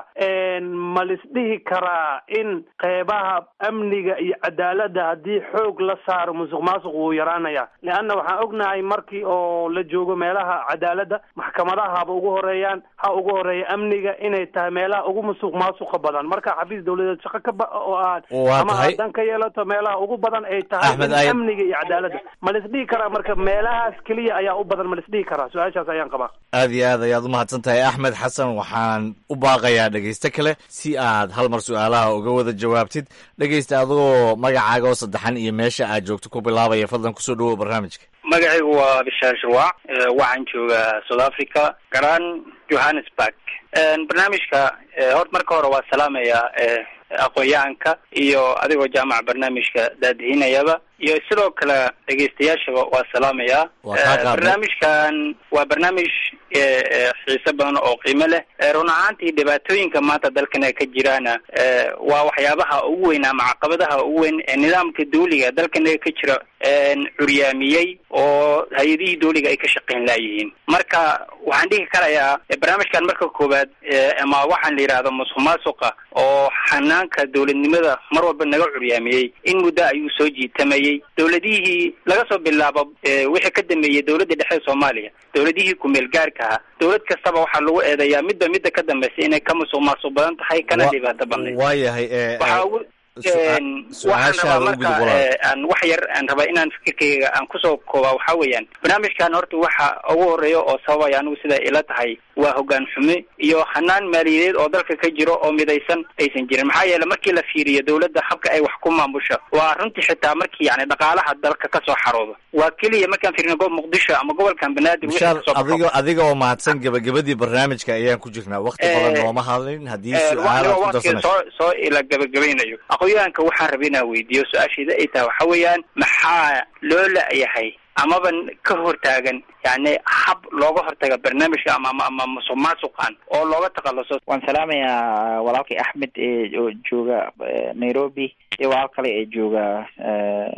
ma lisdhihi karaa in qeybaha amniga iyo cadaaladda haddii xoog la saaro musuq maasuq wuu yaraanaya leanna waxaan ognahay markii oo la joogo meelaha cadaaladda maxkamadaha haba ugu horeeyaan ha ugu horeeya amniga inay tahay meelaha ugu musuq maasuqa badan marka xafiis dawladeed shaqo ka ba oo aad Waa ama tahay. aadan ka yeelato meelaha ugu badan ay tahay Axmed, in ay- amniga iyo cadaaladda ma lisdhihi karaa marka meelahaas keliya ayaa u badan ma lisdhihi karaa su-aashaas ayaan qabaa aad iyo aad ayaad u mahadsan tahay axmed xasan waxaan u baaqayaa dhegeyste kale si aad hal mar su-aalaha uga wada jawaabtid dhegeysta adigoo magacaaga oo saddexan iyo meesha aad joogto ku bilaabaya fadlan kusoo dhawow barnaamijka magacaygu waa bishaar shirwac Eh, waxaan joogaa south africa garaan johannesburg barnaamijka eh, horta marka hore waa salaamaya eh, aqoon-yahanka iyo adigoo jaamaca barnaamijka daadihinayaba iyo sidoo kale dhegeystayaashaba waa salaamaya Waa kaa Eh, qaadnay. barnaamijkan waa barnaamij eh, eh, xiise badan oo qiimo leh Eh, run ahaantii dhibaatooyinka maanta dalkana ka jiraana eh, waa waxyaabaha ugu weyn ama caqabadaha ugu weyn ee nidaamka dawliga dalkanaga ka jira een, curyaamiyey oo hay-adihii dawliga ay ka shaqayn laayihiin marka waxaan dhihi karayaa eh, barnaamijkan marka koowaad eh, ama waxaan la yidhahdo musuq maasuqa oo xanaanka dowladnimada mar walba naga curyaamiyey in muddo ayuu soo jiitamayey dowladihii laga soo bilaabo eh, wixii ka dambeeyey dowladda dhexe ee soomaaliya dowladihii ku-meel gaarka ahaa dowlad kastaba waxaa lagu eedeeyaa midba midda ka dambeysa inay ka musuq maasuq badan tahay kana Wa- dhibaato badnayd waayahay eh, waxaa eh, ugu su- een, waxaan su-aashaada rabaa u gudub marka walaal. eh, aan wax yar aan rabaa inaan fikirkayga aan kusoo koobaa waxaa weeyaan barnaamijkan horta waxa ugu horeeya oo sababaya anigu sida ila tahay waa hogaan xume iyo hanaan maaliyadeed oo dalka ka jiro oo midaysan aysan jirin maxaa yeele markii la fiiriyo dowladda habka ay wax ku maamusho waa runtii xitaa markii yani dhaqaalaha dalka kasoo xaroodo waa keliya markaan fiirino goob muqdisho ama gobolkan banaadir wixii bishaar kasoo baxo. adiga adiga oo mahadsan gebagabadii barnaamijka ayaan ku jirnaa wakti Eh, badan nooma hadlin haddii Eh, su-aal aad ku waqtiga darsanayso soo soo ila gabagabaynayo aqoonyahanka waxaan rabay inaan weydiiyo su-aasheeda ay tahay waxa weeyaan maxaa loo la-yahay amaba ka hortaagan yani hab looga hortaga barnaamijka ama ama- ama musuq maasuqan oo looga takhaluso waan salaamayaa walaalkay axmed ee oo jooga eh, nairobi iyo walaal kale ee jooga eh,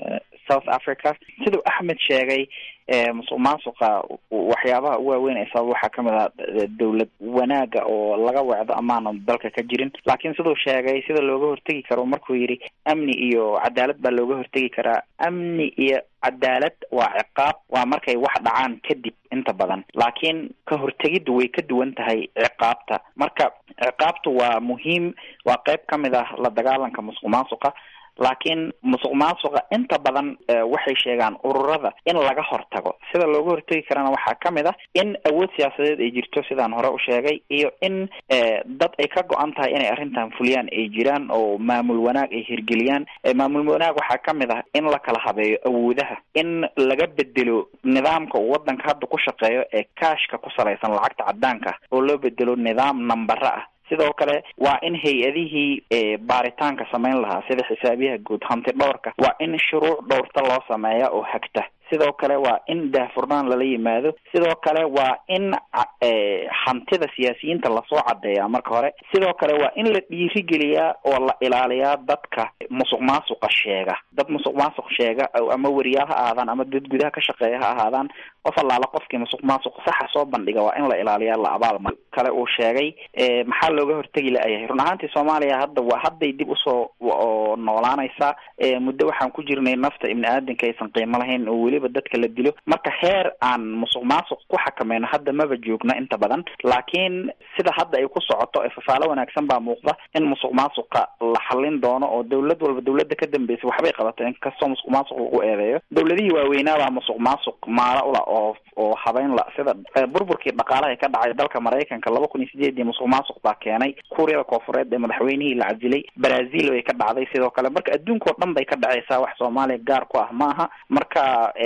south africa siduu axmed sheegay musuq maasuqa waxyaabaha ugu waaweyn ee sabab waxaa kamid ah dowlad wanaaga oo laga wecdo amaanan dalka ka jirin laakiin siduu sheegay sida looga hortegi karo markuu yidhi amni iyo cadaalad baa looga hortegi karaa amni iyo cadaalad waa ciqaab waa markay wax dhacaan kadib inta badan laakiin ka hortegiddu way ka duwan tahay ciqaabta marka ciqaabtu waa muhiim waa qayb ka mid ah la dagaalanka musuq maasuqa laakiin musuq maasuqa inta badan waxay sheegaan ururada in laga hortago sida looga hortegi karana waxaa ka mid ah in awood siyaasadeed ay jirto sidaan hore u sheegay iyo in dad ay ka go-an tahay inay arrintan fuliyaan ay jiraan oo maamul wanaag ay hirgeliyaan maamul wanaag waxaa ka mid ah in la kala habeeyo awoodaha in laga bedelo nidaamka uu wadanka hadda ku shaqeeyo ee kaashka ku salaysan lacagta cadaanka oo loo bedelo nidaam nambara ah sidoo kale waa in hay-adihii baaritaanka samayn lahaa sida xisaabiyaha guud hanti dhowrka waa in shuruuc dhowrta loo sameeya oo hagta sidoo kale waa in daahfurnaan lala yimaado sidoo kale waa in hantida siyaasiyiinta lasoo cadeeyaa marka hore sidoo kale waa in la dhiirigeliyaa oo la ilaaliyaa dadka musuq maasuqa sheega dad musuq maasuq sheega ama weriyaal ha ahaadaan ama dad gudaha ka shaqeeya ha ahaadaan qof allaala qofkii musuq maasuq saxa soo bandhiga waa in la ilaaliyaa la abaalmar kale uu sheegay maxaa looga hortegi la-yahay run ahaantii soomaaliya hadda waa hadday dib usoo noolaanaysaa muddo waxaan ku jirnay nafta ibni aadanka aysan qiimo lahayn oo weliba dadka la dilo marka heer aan musuq maasuq ku xakameyno hadda maba joogna inta badan laakiin sida hadda ay ku socoto ee fafaalo wanaagsan baa muuqda in musuq maasuqa la xallin doono oo dowlad walba dowladda ka dambeysay waxbay qabato inkastoo musuq maasuq lagu eedeeyo dowladihii waaweynaabaa musuq maasuq maala ula oo oo habeyn la sida burburkii dhaqaalaha ka dhacay dalka maraykanka laba kun iyo sideedii musuq maasuq baa keenay kuuriyada koofureed ee madaxweynihii la casilay brazil bay ka dhacday sidoo kale marka adduunka oo dhan bay ka dhacaysaa wax soomaaliya gaar ku ah ma aha marka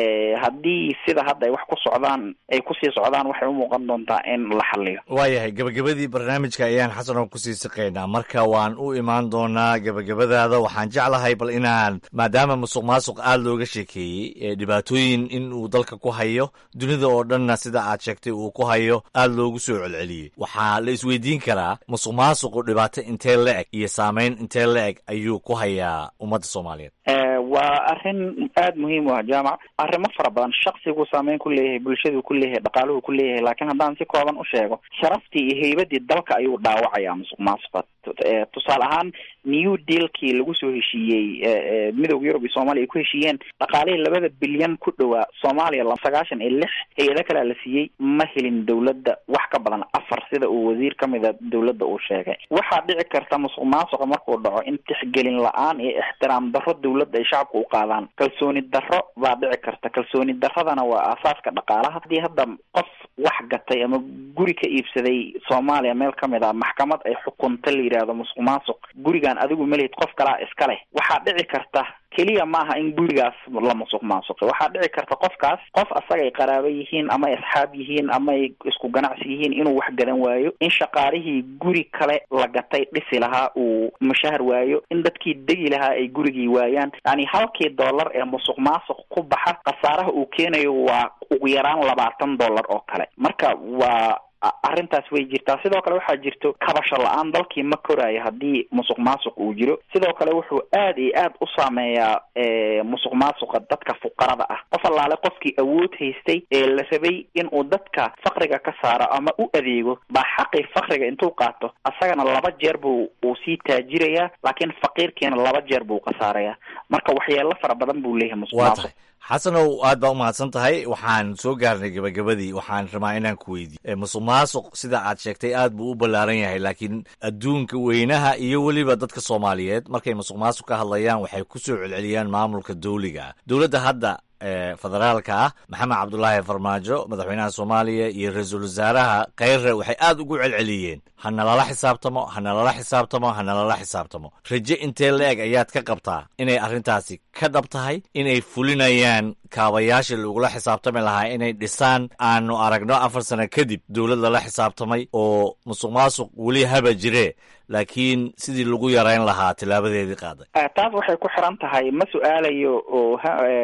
haddii sida hadda ay wax ku socdaan ay kusii socdaan waxay u muuqan doontaa in la xaliyo waayahay gabagabadii barnaamijka ayaan xasanoo kusii siqaynaa marka waan u imaan doonaa gabagabadaada waxaan jeclahay bal inaan maadaama musuq maasuq aada looga sheekeeyey dhibaatooyin in uu dalka ku hayo dunida oo dhanna sida aad sheegtay uu ku hayo aada loogu soo celceliyey waxaa la isweydiin karaa musuq maasuqu dhibaato intee la eg iyo saameyn intee la eg ayuu ku hayaa ummadda soomaaliyeed waa arrin aada muhiim u ah jaamac arrimo fara badan shaksigu saameyn ku leeyahay bulshadu ku leeyahay dhaqaaluhu ku leeyahay laakiin haddaan si kooban u sheego sharaftii iyo heybadii dalka ayuu dhaawacayaa musuq maasuqa tusaale ahaan new dealkii lagu soo heshiiyey midowda yurub iyo soomaaliya ay ku heshiiyeen dhaqaalihii labada bilyan ku dhowaa soomaaliya sagaashan iyo lix hay-ado kalea la siiyey ma helin dowladda wax ka badan afar sida uu wasiir kamida dowladda uu sheegay waxaa dhici karta musuq maasuqa markuu dhaco in tixgelin la-aan iyo ixtiraam darro dowladda ay shacabka u qaadaan kalsooni darro baa dhici karta kalsooni darradana waa aasaaska dhaqaalaha haddii hadda qof wax gatay ama guri ka iibsaday soomaaliya meel kamid a maxkamad ay xukunta la yidhaahdo musuq maasuq gurigaan adigu melihid qof kalaa iska leh waxaa dhici karta keliya maaha in gurigaas la musuq maasuqi waxaa dhici karta qofkaas qof asaga ay qaraabo yihiin ama ay asxaab yihiin ama ay isku ganacsi yihiin inuu wax gadan waayo in shaqaalihii guri kale la gatay dhisi lahaa uu mushahar waayo in dadkii degi lahaa ay gurigii waayaan yani halkii dollar ee musuq maasuq ku baxa khasaaraha uu keenayo waa ugu yaraan labaatan dollar oo kale marka waa arrintaas way jirtaa sidoo kale waxaa jirto kabasho la-aan dalkii ma koraayo haddii musuq maasuq uu jiro sidoo kale wuxuu aad iyo aad u saameeyaa musuq maasuqa dadka fuqarada ah qof allaale qofkii awood haystay ee la rabay inuu dadka fakriga ka saaro ama u adeego baa xaqii fakriga intuu qaato asagana laba jeer buu uu sii taajirayaa laakiin faqiirkiina laba jeer buu khasaarayaa marka waxyeelo fara badan buu leeyahay musuq maasuq xasanow aad baa u mahadsan tahay waxaan soo gaarnay gabagabadii waxaan rabaa inaan ku weydiiyo musuq maasuq sida aad sheegtay aad buu u ballaaran yahay laakiin adduunka weynaha iyo weliba dadka soomaaliyeed markay musuq maasuq ka hadlayaan waxay ku soo celceliyaan maamulka dawliga ah dowladda hadda federaalka ah maxamed cabdulaahi farmaajo madaxweynaha soomaaliya iyo ra-iisul wasaaraha kheyre waxay aad ugu celceliyeen hana lala xisaabtamo hana lala xisaabtamo hana lala xisaabtamo raje intee la-eg ayaad ka qabtaa inay arrintaasi ka dhab tahay inay fulinayaan kaabayaashii lagula xisaabtami lahaa inay dhisaan aanu aragno afar sano kadib dowlad lala xisaabtamay oo musuq maasuq weli haba jire laakiin sidii lagu yarayn lahaa tilaabadeedii qaaday taas waxay ku xiran tahay ma su-aalayo oo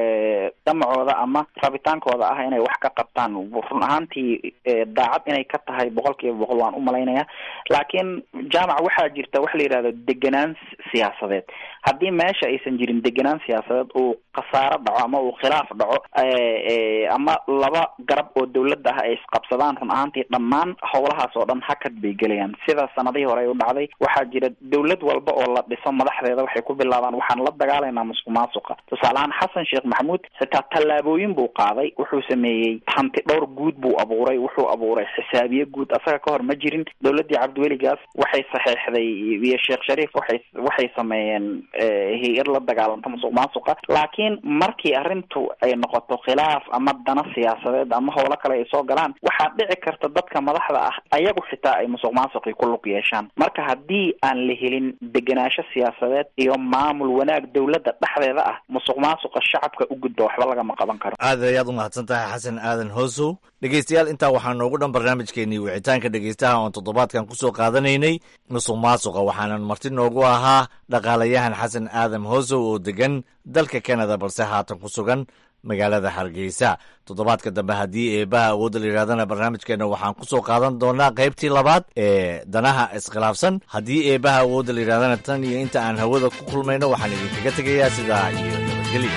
damacooda ama rabitaankooda ah inay wax ka qabtaan run ahaantii daacad inay ka tahay boqol kiiba boqol waan u malaynaya laakiin jaamac waxaa jirta wax la yidhahdo degenaan siyaasadeed haddii meesha aysan jirin degenaan siyaasadeed uu khasaaro dhaco ama uu khilaaf dhaco ama laba garab oo dawladda ah ay isqabsadaan run ahaantii dhammaan howlahaas oo dhan hakad bay gelayaan sida sanadihii hore ay u dhacday waxaa jira dawlad walba oo la dhiso madaxdeeda waxay ku bilaabaan waxaan la dagaalaynaa musuq maasuqa tusaale ahaan xasan sheekh maxamuud xitaa tallaabooyin buu qaaday wuxuu sameeyey hanti dhowr guud buu abuuray wuxuu abuuray xisaabiye guud asaga ka hor ma jirin dawladdii cabdiweligaas waxay saxeexday iyo sheekh shariif waxay waxay sameeyeen hay-ad la dagaalanta musuq maasuqa laakiin markii arrintu ay noqoto khilaaf ama dana siyaasadeed ama howlo kale ay soo galaan waxaa dhici karta dadka madaxda ah ayagu xitaa ay musuq maasuqii ku lug yeeshaan marka haddii aan la helin degenaansho siyaasadeed iyo maamul wanaag dawladda dhexdeeda ah musuq maasuqa shacabka u gudba waxba lagama qaban karo aad ayaad umahadsan tahay xasan aadan hoosow dhegeystayaal intaa waxaa noogu dhan barnaamijkeenii wicitaanka dhegeystaha oon toddobaadkan kusoo qaadanaynay musuq maasuqa waxaanan marti noogu ahaa dhaqaalayahan xasan aadan hoosow oo degan dalka canada balse haatan ku sugan magaalada hargeysa toddobaadka dambe haddii eebaha awoodda la yidhahdana barnaamijkeenna waxaan kusoo qaadan doonaa qaybtii labaad ee danaha iskhilaafsan haddii eebaha awoodda la yidhahdana tan iyo inta aan hawada ku kulmayno waxaan idinkaga tegayaa sidaa iyo nabadgelya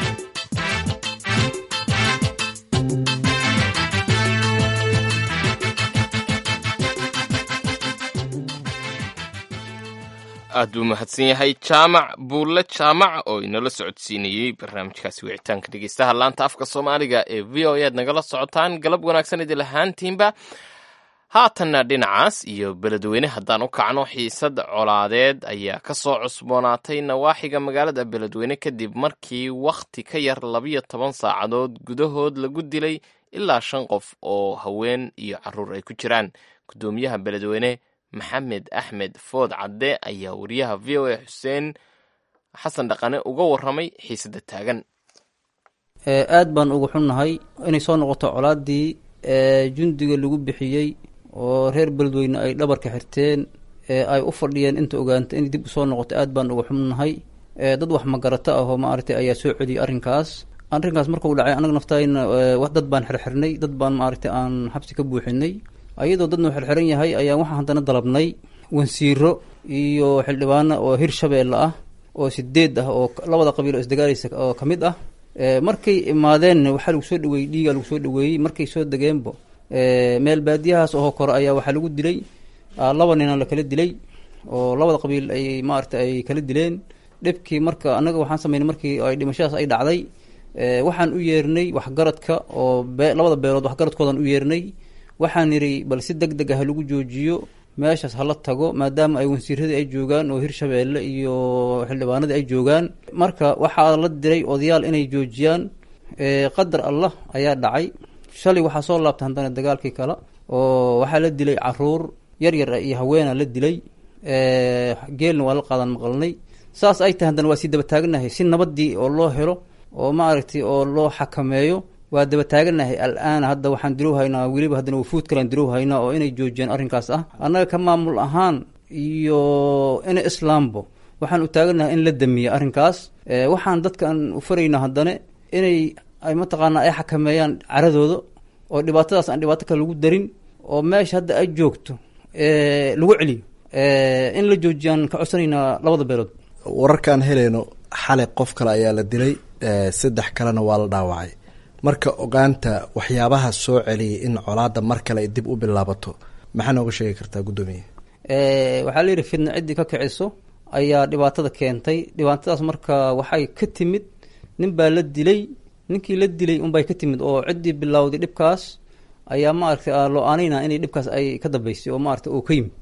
aad buu mahadsan yahay jaamac buulle jaamac oo inala socodsiinayey barnaamijkaasi wicitaanka dhegeystaha laanta afka soomaaliga ee v o ead nagala socotaan galab wanaagsan idil ahaantiinba haatanna dhinacaas iyo beledweyne haddaan u kacno xiisad colaadeed ayaa ka soo cusboonaatay nawaaxiga magaalada beledweyne kadib markii wakhti ka yar labiyo toban saacadood gudahood lagu dilay ilaa shan qof oo haween iyo caruur ay ku jiraan guddoomiyaha beledweyne maxamed axmed food cadde ayaa wariyaha v o a xuseen xasan dhaqane uga warramay xiisadda taagan aad baan uga xunnahay inay soo noqoto colaadii jundiga lagu bixiyey oo reer beledweyne ay dhabarka xirteen ay u fadhiyeen inta ogaanta inay dib usoo noqoto aad baan uga xunnahay dad wax magarato ah oo maaragtay ayaa soo celiyay arrinkaas arrinkaas markuu dhacay anaga naftayna dad baan xirxirnay dad baan maaragtay aan xabsi ka buuxinay ayadoo dadna u xirxiran yahay ayaa waxaan haddana dalabnay wansiiro iyo xildhibaano oo hir shabeelle ah oo sideed ah oo labada qabiil oo isdagaalaysa oo ka mid ah markay imaadeenna waxaa lagu soo dhaweeyey dhiigaa lagu soo dhaweeyey markay soo degeenbo meel baadiyahaas oo kore ayaa waxaa lagu dilay laba nina la kala dilay oo labada qabiil ay maaragta ay kala dileen dhibkii marka annaga waxaan sameynay markii ay dhimashadaas ay dhacday waxaan u yeernay waxgaradka oo be labada beelood waxgaradkoodan u yeernay waxaan nidhi bal si deg deg ah lagu joojiyo meeshaas hala tago maadaama ay wansiiradii ay joogaan oo hirshabeelle iyo xildhibaanadii ay joogaan marka waxaa la diray odayaal inay joojiyaan qadar allah ayaa dhacay shalay waxaa soo laabtay haddana dagaalkii kale oo waxaa la dilay caruur yar yar iyo haweena la dilay geelna waa la qaadan maqalnay saas ay tahay haddana waa sii daba taaganahay si nabadii oo loo helo oo maaragtay oo loo xakameeyo waa daba taaganahay al-aan hadda waxaan dirow haynaa weliba haddana wafuud kalaan dirow haynaa oo inay joojiyaan arrinkaas ah annaga ka maamul ahaan iyo ina islaambo waxaan u taaganahay in la damiya arrinkaas waxaan dadkaan u faraynaa haddana inay ay mataqaanaa ay xakameeyaan caradooda oo dhibaatadaas aan dhibaato kale lagu darin oo meesha hadda ay joogto lagu celiyo in la joojiyaan ka codsanaynaa labada beelood wararkaan helayno xalay qof kale ayaa la dilay saddex kalena waa la dhaawacay marka ogaanta waxyaabaha soo celiyay in colaada mar kale ay dib u bilaabato maxaa nooga sheegi kartaa guddoomiye waxaa la yidhi fidna ciddii ka kiciso ayaa dhibaatada keentay dhibaatadaas marka waxay ka timid nin baa la dilay ninkii la dilay unbay ka timid oo ciddii bilowday dhibkaas ayaa maaragtay loo aanayna inay dhibkaas ay ka dambeysay oo maaragtay oo ka yimid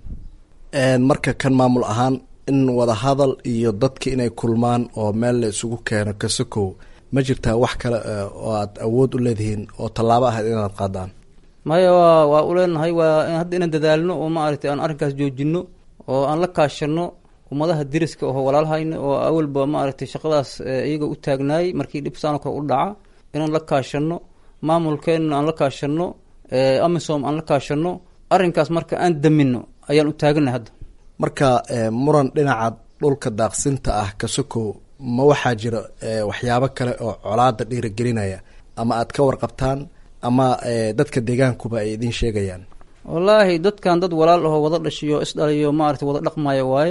marka kan maamul ahaan in wadahadal iyo dadka inay kulmaan oo meel la isugu keeno kasakow ma jirtaa wax kale oo aad awood u leedihiin oo tallaabo ahayd inaad qaadaan maya waa waa u leenahay waa hadda inaan dadaalno oo maaragtay aan arrinkaas joojino oo aan la kaashano ummadaha deriska oo walaalhayna oo awalba maaragtay shaqadaas iyaga u taagnaay markii dhib saano kale u dhaca inaan la kaashano maamulkeenna aan la kaashano amisom aan la kaashano arrinkaas marka aan damino ayaan u taaganahay hadda marka muran dhinaca dhulka daaqsinta ah kasokow ma waxaa jira waxyaabo kale oo colaada dhiiragelinaya ama aad ka warqabtaan ama dadka deegaankuba ay idiin sheegayaan wallaahi dadkan dad walaal ahoo wada dhashiyo isdhaliyo maaragtay wada dhaqmaya waaye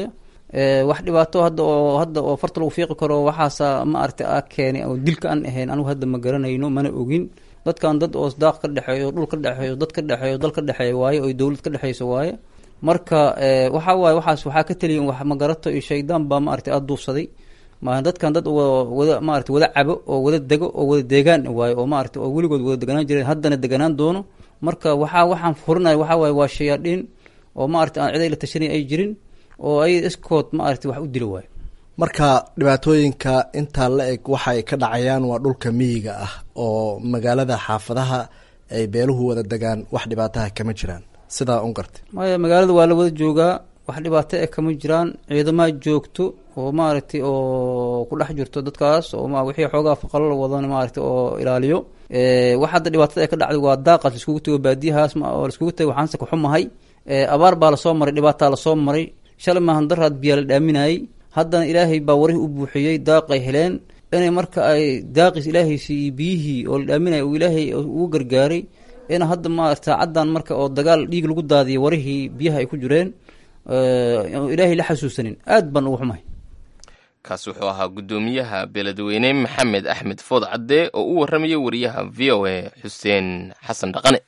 wax dhibaato hadda oo hadda oo farta lagu fiiqi karo waxaasa ma aragtay a keenay oo dilka aan ahayn anigu hadda ma garanayno mana ogin dadkan dad oo daaq ka dhexeeyo dhul ka dhexeeyo dad ka dhexeeyo dal ka dhexeeya waaye oo dowlad ka dhexeyso waaye marka waxa waaye waxaas waxaa ka teliya wax magarato iyo shaydaan baa ma aragtay aada duufsaday ma dadkan dad wada maarata wada cabo oo wada dego oo wada deegaan waaye oo maarata oo weligood wada deganaan jireen haddana deganaan doono marka waxaa waxaan furinaya waxaa waaye waa shayaadhiin oo maarata aan ciday la tashanay ay jirin oo ay iskood maarata wax u dili waayo marka dhibaatooyinka intaa la eg waxa ay ka dhacayaan waa dhulka miyiga ah oo magaalada xaafadaha ay beeluhu wada degaan wax dhibaataha kama jiraan sidaa un gartay maya magaalada waa la wada joogaa wax dhibaato e kama jiraan ciidamaa joogto oo maaragtay oo ku dhex jirto dadkaas oo ma wixii xoogaa faqalo la wadan maaragtay oo ilaaliyo wax hadda dhibaatada ee ka dhacday waa daaqaas laiskugu tego baadiyahaas oo laiskugu tego waxaanse kaxumahay abaar baa lasoo maray dhibaataa lasoo maray shalay maahan daraad biyaa la dhaaminayay haddana ilaahay baa warihii u buuxiyey daaqay heleen inay marka ay daaqiis ilaahaysi iyo biyihii oo la dhaaminaya uu ilaahay ugu gargaaray in hadda maarata saacaddan marka oo dagaal dhiig lagu daadiyay warihii biyaha ay ku jireen ilaahay la xasuusanin aad baan ugu xumahay kaasi wuxuu ahaa guddoomiyaha beledweyne maxamed axmed food cadde oo u warramayay wariyaha v o a xuseen xasan dhaqane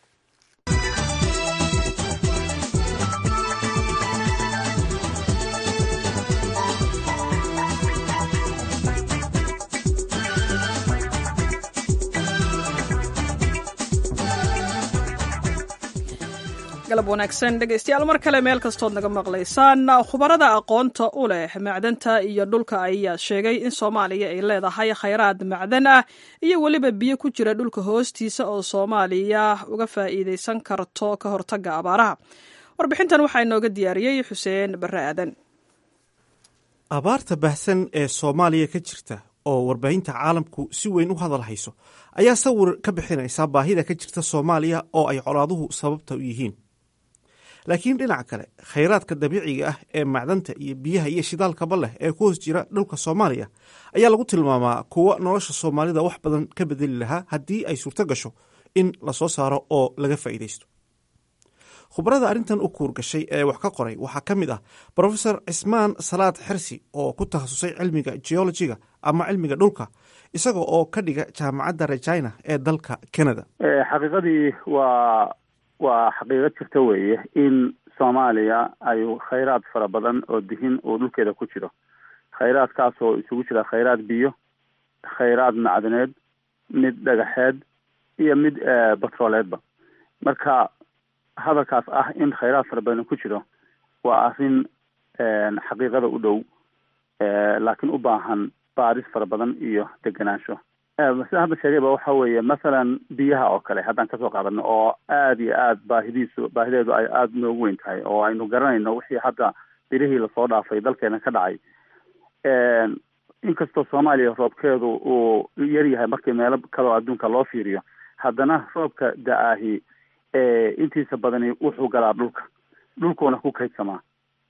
galab wanaagsan dhegaystayaal mar kale meel kastood naga maqlaysaan khubarada aqoonta u leh macdanta iyo dhulka ayaa sheegay in soomaaliya ay leedahay khayraad macdan ah iyo weliba biyo ku jira dhulka hoostiisa oo soomaaliya uga faa'iidaysan karto ka hortagga abaaraha warbixintan waxaa inooga diyaariyey xuseen barre aadan abaarta baahsan ee soomaaliya ka jirta oo warbaahinta caalamku si weyn u hadal hayso ayaa sawir ka bixinaysa baahida ka jirta soomaaliya oo ay colaaduhu sababta u yihiin laakiin dhinaca kale khayraadka dabiiciga ah ee macdanta iyo biyaha iyo shidaalkaba leh ee ku hoos jira dhulka soomaaliya ayaa lagu tilmaamaa kuwa nolosha soomaalida wax badan ka bedeli lahaa haddii ay suurto gasho in lasoo saaro oo laga faa'iidaysto khubarada arrintan u kuurgashay ee wax ka qoray waxaa ka mid ah brofesor cismaan salaad xersi oo ku takhasusay cilmiga geologiga ama cilmiga dhulka isaga oo ka dhiga jaamacadda regina ee dalka canada xaqiiqadii waa waa xaqiiqo jirta weeye in soomaaliya ay khayraad fara badan oo dihin uu dhulkeeda ku jiro khayraadkaas oo isugu jira khayraad biyo khayraad macdaneed mid dhagaxeed iyo mid batrooleedba marka hadalkaas ah in khayraad fara badan ku jiro waa arrin xaqiiqada u dhow laakiin u baahan baaris fara badan iyo degenaansho sida hadda sheegayba waxa weeye masalan biyaha oo kale haddaan kasoo qaadano oo aada iyo aad baahidiisu baahideedu ay aada noogu weyn tahay oo aynu garanayno wixii hadda birihii lasoo dhaafay dalkeena ka dhacay inkastoo soomaaliya roobkeedu uu yar yahay markii meelo kaleoo adduunka loo fiiriyo haddana roobka da-ahi intiisa badani wuxuu galaa dhulka dhulkuuna ku kaydsamaa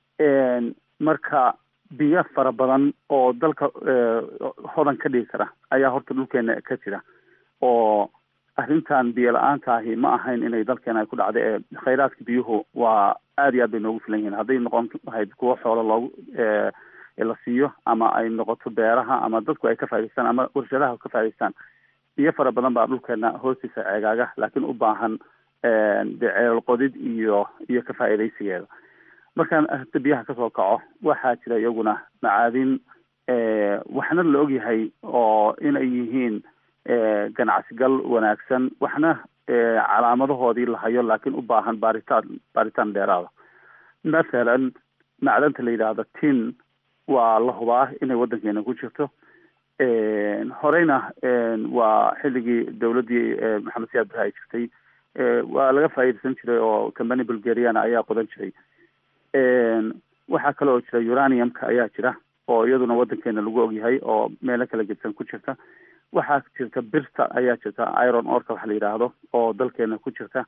marka biyo fara badan oo dalka hodan ka dhigi kara ayaa horta dhulkeena ka jira oo arrintan biyo la-aanta ahi ma ahayn inay dalkeena ay ku dhacda ee khayraadka biyuhu waa aada iyo aad bay noogu filan yihiin hadday noqon lahayd kuwo xoolo loogu la siiyo ama ay noqoto beeraha ama dadku ay ka faa'idaystaan ama warshadaha ka faa'idaystaan biyo fara badan baa dhulkeena hoostiisa ceegaaga laakiin u baahan dee ceelal qodid iyo iyo ka faa'iidaysigeeda markaan arrinta biyaha kasoo kaco waxaa jira iyaguna macaadin waxna la ogyahay oo inay yihiin ganacsigal wanaagsan waxna calaamadahoodii la hayo laakiin u baahan baaritaan baaritaan dheeraada mathalan macdanta la yidhaahdo tin waa la hubaa inay waddankeena ku jirto horeyna waa xilligii dowladdii maxamed siyaad barre ay jirtay waa laga faa'iidaysan jiray oo company bulgariana ayaa qodan jiray waxaa kale oo jira uraniumka ayaa jira oo iyaduna waddankeena lagu ogyahay oo meelo kala gedsan ku jirta waxaa jirta birta ayaa jirta iron orka waxa la yidhaahdo oo dalkeena ku jirta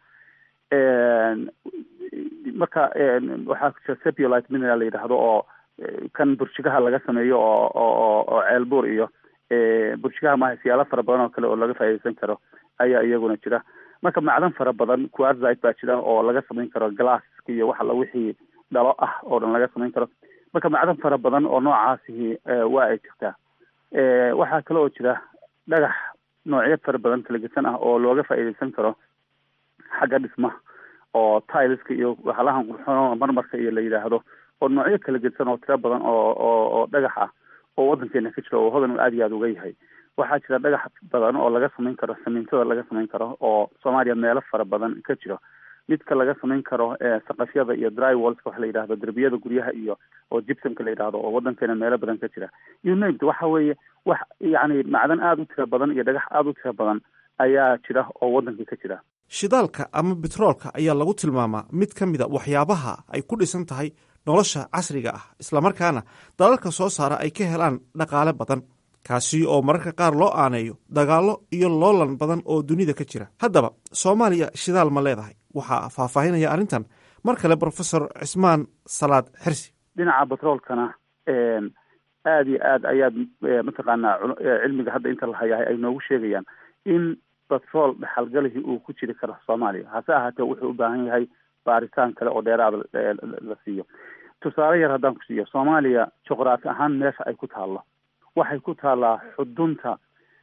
marka waxaa jira sepulite mineral la yidhaahdo oo kan burjigaha laga sameeyo oo oo oo ceelbuur iyo burjigaha maaha siyaalo fara badan oo kale oo laga faa'iidaysan karo ayaa iyaguna jira marka macdan fara badan quartzite baa jira oo laga samayn karo glasska iyo waxa la wixii dhalo ah oo dhan laga samayn karo marka macdan fara badan oo noocaasihi waa ay jirtaa waxaa kale oo jira dhagax noocyo fara badan talagesan ah oo looga faa'iidaysan karo xagga dhismaha oo tileska iyo waxalahan qurxoon marmarka iyo la yidhaahdo oo noocyo kala gedsan oo tiro badan oo oo oo dhagax ah oo waddankeena ka jira oo hodan aada iyo aada uga yahay waxaa jira dhagax badan oo laga samayn karo samiintada laga samayn karo oo soomaaliya meelo fara badan ka jiro midka laga samayn karo saqafyada iyo dry wallska waxa la yidhahdo derbiyada guryaha iyo oo gibsomka la yidhahdo oo waddankeena meelo badan ka jira unamd waxa weeye wax yacni macdan aada u tiro badan iyo dhagax aada u tiro badan ayaa jira oo waddankii ka jira shidaalka ama betroolka ayaa lagu tilmaamaa mid ka mid a waxyaabaha ay ku dhisan tahay nolosha casriga ah islamarkaana dalalka soo saara ay ka helaan dhaqaale badan kaasi oo mararka qaar loo aaneeyo dagaallo iyo loolan badan oo dunida ka jira haddaba soomaaliya shidaal ma leedahay waxaa faahfaahinaya arrintan mar kale brofesor cismaan salaad xirsi dhinaca betroolkana aada iyo aad ayaad mataqaanaa cilmiga hadda inta la hayahay ay noogu sheegayaan in betrool dhexalgalihii uu ku jiri karo soomaaliya hase ahaatee wuxuu u baahan yahay baaritaan kale oo dheeraada la siiyo tusaale yar haddaan ku siiyo soomaaliya juqraafi ahaan meesha ay ku taallo waxay ku taallaa xudunta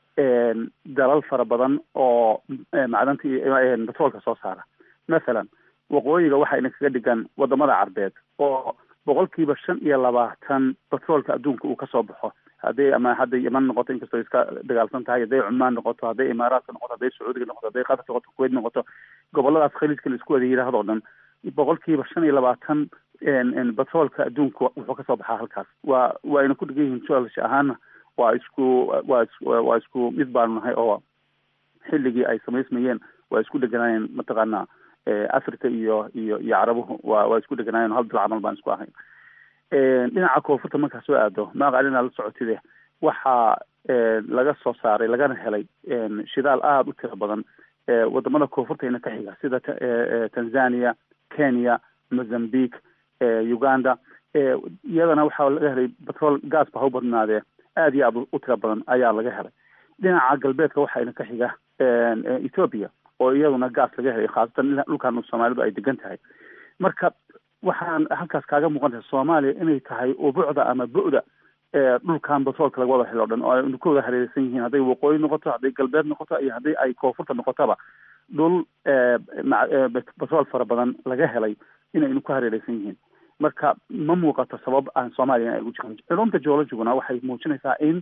dalal fara badan oo macdanta iyo betroolka soo saara mathalan waqooyiga waxayna kaga dhigan wadamada carbeed oo boqolkiiba shan iyo labaatan betroolka adduunka uu kasoo baxo hadday ama hadday yeman noqoto inkastoo iska dagaalsan tahay hadday cumaan noqoto hadday imaaraadka noqoto hadday sacuudiga noqoto hadday qatar noqoto kuwait noqoto goboladaas khaliijka la isku wada yidhaahdo dhan boqolkiiba shan iyo labaatan betroolka adduunka wuxuu kasoo baxaa halkaas waa waayna ku dhigan yihiin joolasha ahaana waa isku waa is waa isku mid baanu nahay oo xilligii ay samaysmayeen waa isku dheganaayeen mataqaana africa iyo iyo iyo carabuhu waa waa isku dheganaayeen hal bil camal baan isku ahayn dhinaca koonfurta markaa soo aado maaqalina la socotide waxaa laga soo saaray lagana helay shidaal aada u tiro badan wadamada koonfurtayna ka xiga sida tanzania kenya mozambique uganda iyadana waxaa laga helay betrol gas ba ha u badnaadee aada iyo aada u tiro badan ayaa laga helay dhinaca galbeedka waxayna ka xiga ethoopia oo iyaduna gas laga helay khaasatan dhulkan soomaalidu ay degan tahay marka waxaan halkaas kaaga muuqan tahay soomaaliya inay tahay ubucda ama bu-da dhulkan batroolka laga wada helo o dhan oo aynu ka wada hareereysan yihiin hadday waqooyi noqoto hadday galbeed noqoto iyo haddii ay koonfurta noqotaba dhul batrool fara badan laga helay inaynu ku hareereysan yihiin marka ma muuqato sabab aan soomaaliya ay ugu jirin culumta geologiguna waxay muujinaysaa in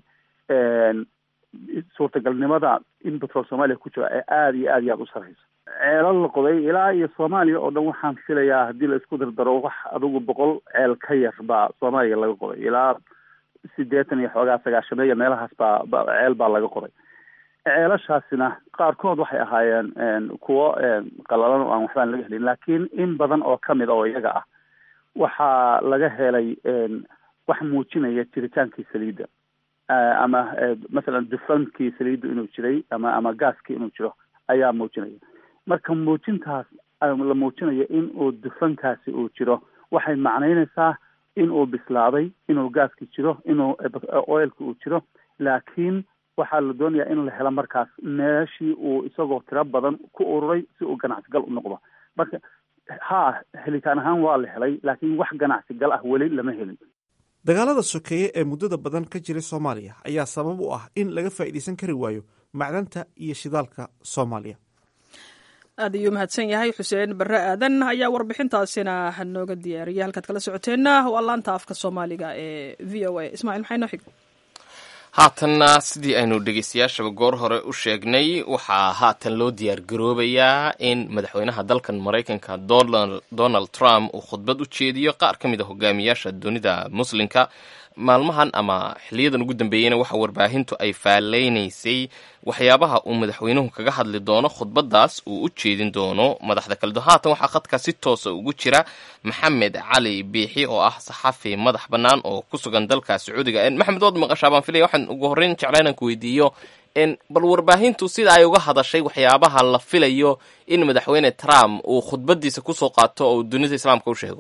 suurtagalnimada in batrool soomaaliya ku jiro ee aada iyo aad iyo aada u sareyso ceelal la qoday ilaa iyo soomaaliya oo dhan waxaan filayaa haddii la isku dardaro wax adigu boqol ceel ka yar baa soomaaliya laga qoday ilaa sideetan iyo xoogaa sagaashameeya meelahaas baa ba ceel baa laga qoday ceelashaasina qaarkood waxay ahaayeen kuwo qalalan oo aan waxbaan laga helin laakiin in badan oo kamid oo iyaga ah waxaa laga helay wax muujinaya jiritaankii saliidda ama masalan dufankii saliidda inuu jiray ama ama gaaskii inuu jiro ayaa muujinaya marka muujintaas la muujinayo in uu dufankaasi uu jiro waxay macnaynaysaa in uu bislaaday inuu gaaski jiro inuu oilka uu jiro laakiin waxaa la doonayaa in la helo markaas meeshii uu isagoo tiro badan ku ururay si uu ganacsigal u noqdo marka ha helitaan ahaan waa la helay laakiin wax ganacsigal ah weli lama helin dagaalada sokeeye ee muddada badan ka jiray soomaaliya ayaa sabab u ah in laga faa'iidaysan kari waayo macdanta iyo shidaalka soomaaliya aad ayuu mahadsan yahay xuseen barre aadan ayaa warbixintaasina nooga diyaariyay halkaad kala socoteenna waa laanta afka soomaaliga ee v o a ismaciil maxay noo xig haatanna sidii aynu dhegeystayaashaba goor hore u sheegnay waxaa haatan loo diyaar garoobayaa in madaxweynaha dalkan maraykanka donald trump uu khudbad u jeediyo qaar ka mid a hogaamiyaasha dunida muslimka maalmahan ama xiliyadan ugu dambeeyeyna waxa warbaahintu ay faalleynaysay waxyaabaha uu madaxweynuhu kaga hadli doono khudbadaas uu u jeedin doono madaxda kale haatan waxaa khadka si toosa ugu jira maxamed cali biixi oo ah saxafi madax bannaan oo ku sugan dalka sacuudiga maxamed waad maqashaa baan filaya waxaan ugu horreyn jeclaa inaan ku weydiiyo bal warbaahintu sida ay uga hadashay waxyaabaha la filayo in madaxweyne trump uu khudbadiisa kusoo qaato oo dunida islaamka u sheego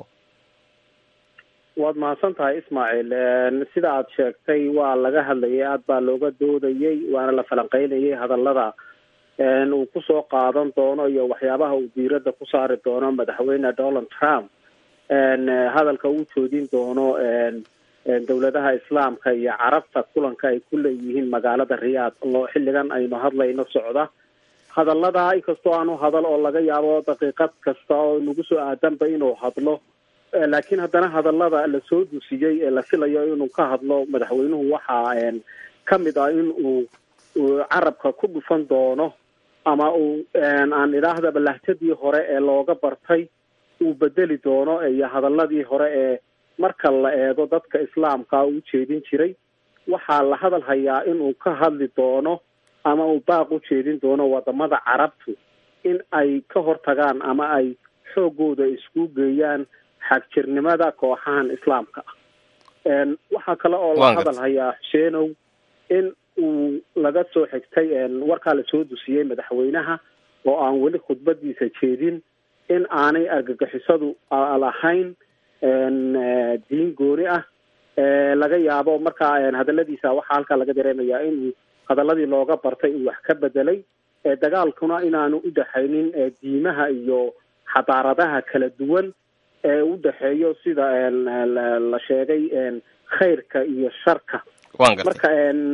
waad mahadsan tahay ismaaciil sida aad sheegtay waa laga hadlayay aad baa looga doodayey waana la falanqeynayay hadallada uu kusoo qaadan doono iyo waxyaabaha uu diiradda ku saari doono madaxweyne donald trump hadalka uu joodin doono dowladaha islaamka iyo carabta kulanka ay ku leeyihiin magaalada riyaad oo xilligan aynu hadlayno socda hadallada inkastoo aanu hadal oo laga yaabo daqiiqad kasta oo nagu soo aadanba inuu hadlo laakiin haddana hadallada lasoo dusiyey ee la filayo inuu ka hadlo madaxweynuhu waxaa ka mid ah in uu uu carabka ku dhufan doono ama uu aan idhaahdaba lahjadii hore ee looga bartay uu bedeli doono iyo hadaladii hore ee marka la eego dadka islaamka u jeedin jiray waxaa la hadal hayaa inuu ka hadli doono ama uu baaq u jeedin doono wadamada carabtu in ay ka hortagaan ama ay xoogooda isku geeyaan xagjirnimada kooxahan islaamka ah waxaa kale oo la hadal hayaa xuseenow in uu laga soo xigtay warkaa lasoo dusiyey madaxweynaha oo aan weli khudbadiisa jeedin in aanay argagixisadu lahayn diin gooni ah laga yaabo markaa hadaladiisa waxaa halkaa laga dareemayaa inuu hadaladii looga bartay uu wax ka bedelay dagaalkuna inaanu udhexaynin diimaha iyo xadaaradaha kala duwan ee u dhexeeyo sida la sheegay khayrka iyo sharka marka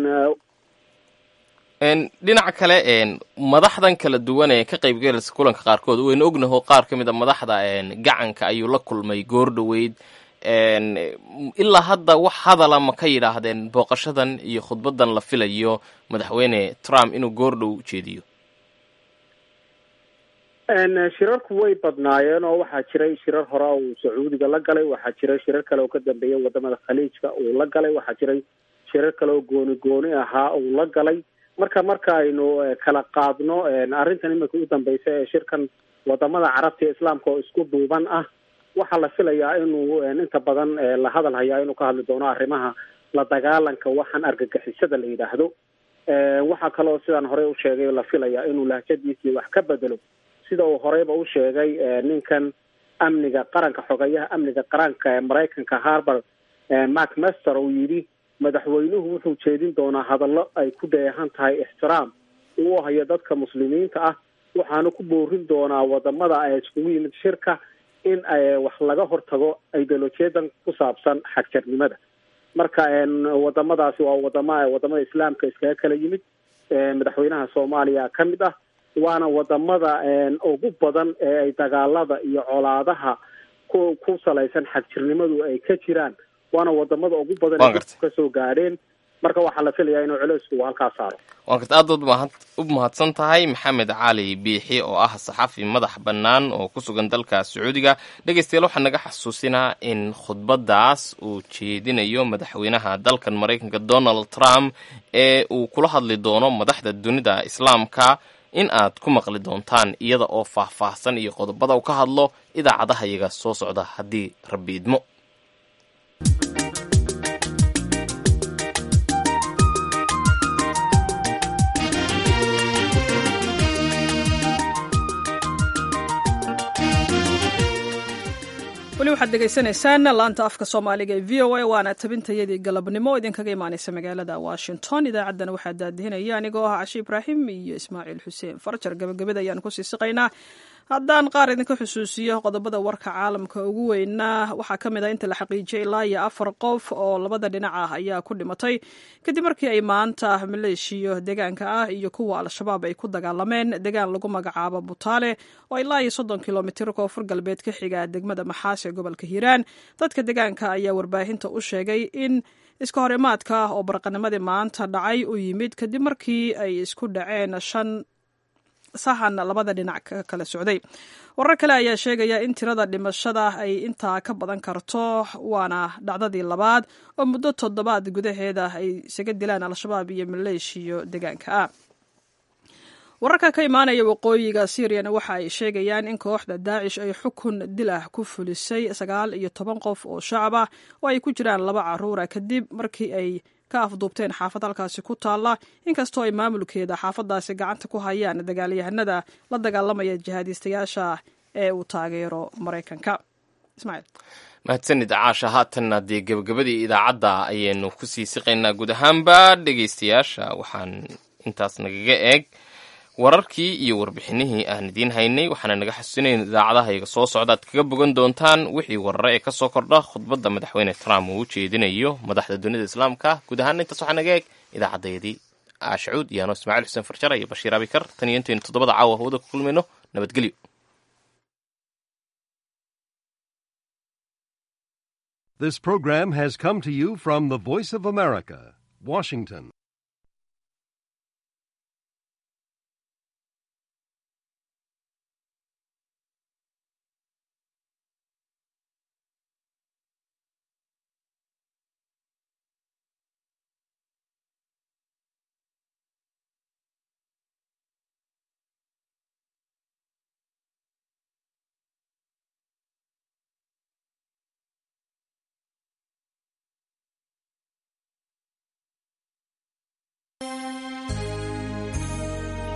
dhinaca kale madaxdan kala duwan ee ka qaybgalaysa kulanka qaarkood waynu ognaho qaar ka mid a madaxda gacanka ayuu la kulmay goor dhoweyd ilaa hadda wax hadala ma ka yidhaahdeen booqashadan iyo khudbadan la filayo madaxweyne trump inuu goor dhow jeediyo shirarku way badnaayeen oo waxaa jiray shirar hore uu sacuudiga la galay waxaa jiray shirar kale oo ka dambeeyay wadamada khaliijka uu la galay waxaa jiray shirar kale oo gooni gooni ahaa uu la galay marka marka aynu kala qaadno arrintan imika u dambeysa ee shirkan wadamada carabta iyo islaamka oo isku duuban ah waxaa la filayaa inuu inta badan la hadal hayaa inuu ka hadli doono arrimaha la dagaalanka waxaan argagixisada la yidhaahdo waxaa kaloo sidaan horey u sheegay la filayaa inuu lahjadiisii wax ka bedelo sida uu horeyba u sheegay ninkan amniga qaranka xogeyaha amniga qaranka ee maraykanka harbard mark master uu yidhi madaxweynuhu wuxuu jeedin doonaa hadallo ay ku dheehan tahay ixtiraam uu hayo dadka muslimiinta ah waxaanu ku boorin doonaa wadamada ay iskugu yimid shirka in wax laga hortago ideolojiyadan ku saabsan xagjarnimada marka wadamadaasi waa wadama wadamada islaamka iskaga kala yimid madaxweynaha soomaaliya ka mid ah waana wadamada ugu badan ee ay dagaalada iyo colaadaha ku ku salaysan xagjirnimadu ay ka jiraan waana wadamada ugu badan kasoo gaadheen marka waxaa la filayaa inuu culeysku uu halkaa saaro waan karta aad baad u mahadsan tahay maxamed cali biixi oo ah saxafi madax bannaan oo ku sugan dalka sacuudiga dhegeystayaal waxaa naga xasuusinaa in khudbadaas uu jeedinayo madaxweynaha dalkan maraykanka donald trump ee uu kula hadli doono madaxda dunida islaamka in aad ku maqli doontaan iyada oo faahfaahsan iyo qodobada uu ka hadlo idaacadaha iyaga soo socda haddii rabbi idmo weli waxaad degeysanaysaan laanta afka soomaaliga ee v o a waana tabintayadii galabnimo idinkaga imaaneysa magaalada washington idaacaddana waxaa daadihinaya anigoo ah cashi ibraahim iyo ismaaciil xuseen farjar gabagabada ayaan kusii siqaynaa haddaan qaar idinka xusuusiyo qodobada warka caalamka ugu weynaa waxaa ka mid ah inta la xaqiijiyay ilaa iyo afar qof oo labada dhinac ah ayaa ku dhimatay kadib markii ay maanta maleeshiyo deegaanka ah iyo kuwa al-shabaab ay ku dagaalameen deegaan lagu magacaabo butaale oo ilaa iyo soddon kilomitir koonfur galbeed ka xiga degmada maxaas ee gobolka hiiraan dadka deegaanka ayaa warbaahinta u sheegay in iska horimaadka oo barqanimadii maanta dhacay u yimid kadib markii ay isku dhaceen shan sahan labada dhinac ka kala socday warar kale ayaa sheegaya in tirada dhimashada ay intaa ka badan karto waana dhacdadii labaad oo muddo toddobaad gudaheeda ay isaga dilaan al-shabaab iyo maleeshiyo deegaanka ah wararka ka imaanaya waqooyiga syriana waxa ay sheegayaan in kooxda daacish ay xukun dil ah ku fulisay sagaal iyo toban qof oo shacab ah oo ay ku jiraan laba caruura kadib markii ay ka afduubteen xaafad halkaasi ku taalla inkastoo ay maamulkeeda xaafadaasi gacanta ku hayaan dagaalyahanada la dagaalamaya jihaadiistayaasha ee uu taageero maraykanka ismaaciil mahadsanid caasha haatanna dee gebagabadii idaacadda ayaynu kusii siqaynaa guud ahaanba dhegeystayaasha waxaan intaas nagaga eeg wararkii iyo warbixinihii aan idiin haynay waxaana naga xasuusinayn idaacadahayaga soo socda aad kaga bogan doontaan wixii warare ee kasoo kordha khudbadda madaxweyne trump uu u jeedinayo madaxda dunida islaamka guud ahaan intaas waxaa naga eeg idaacadeedii aashacuud iyo ano ismaaciil xuseen farjara iyo bashiir abikar tan iyo intaynu toddobada caawa hawada ku kulmayno nabadgelyo This program has come to you from the Voice of America, Washington.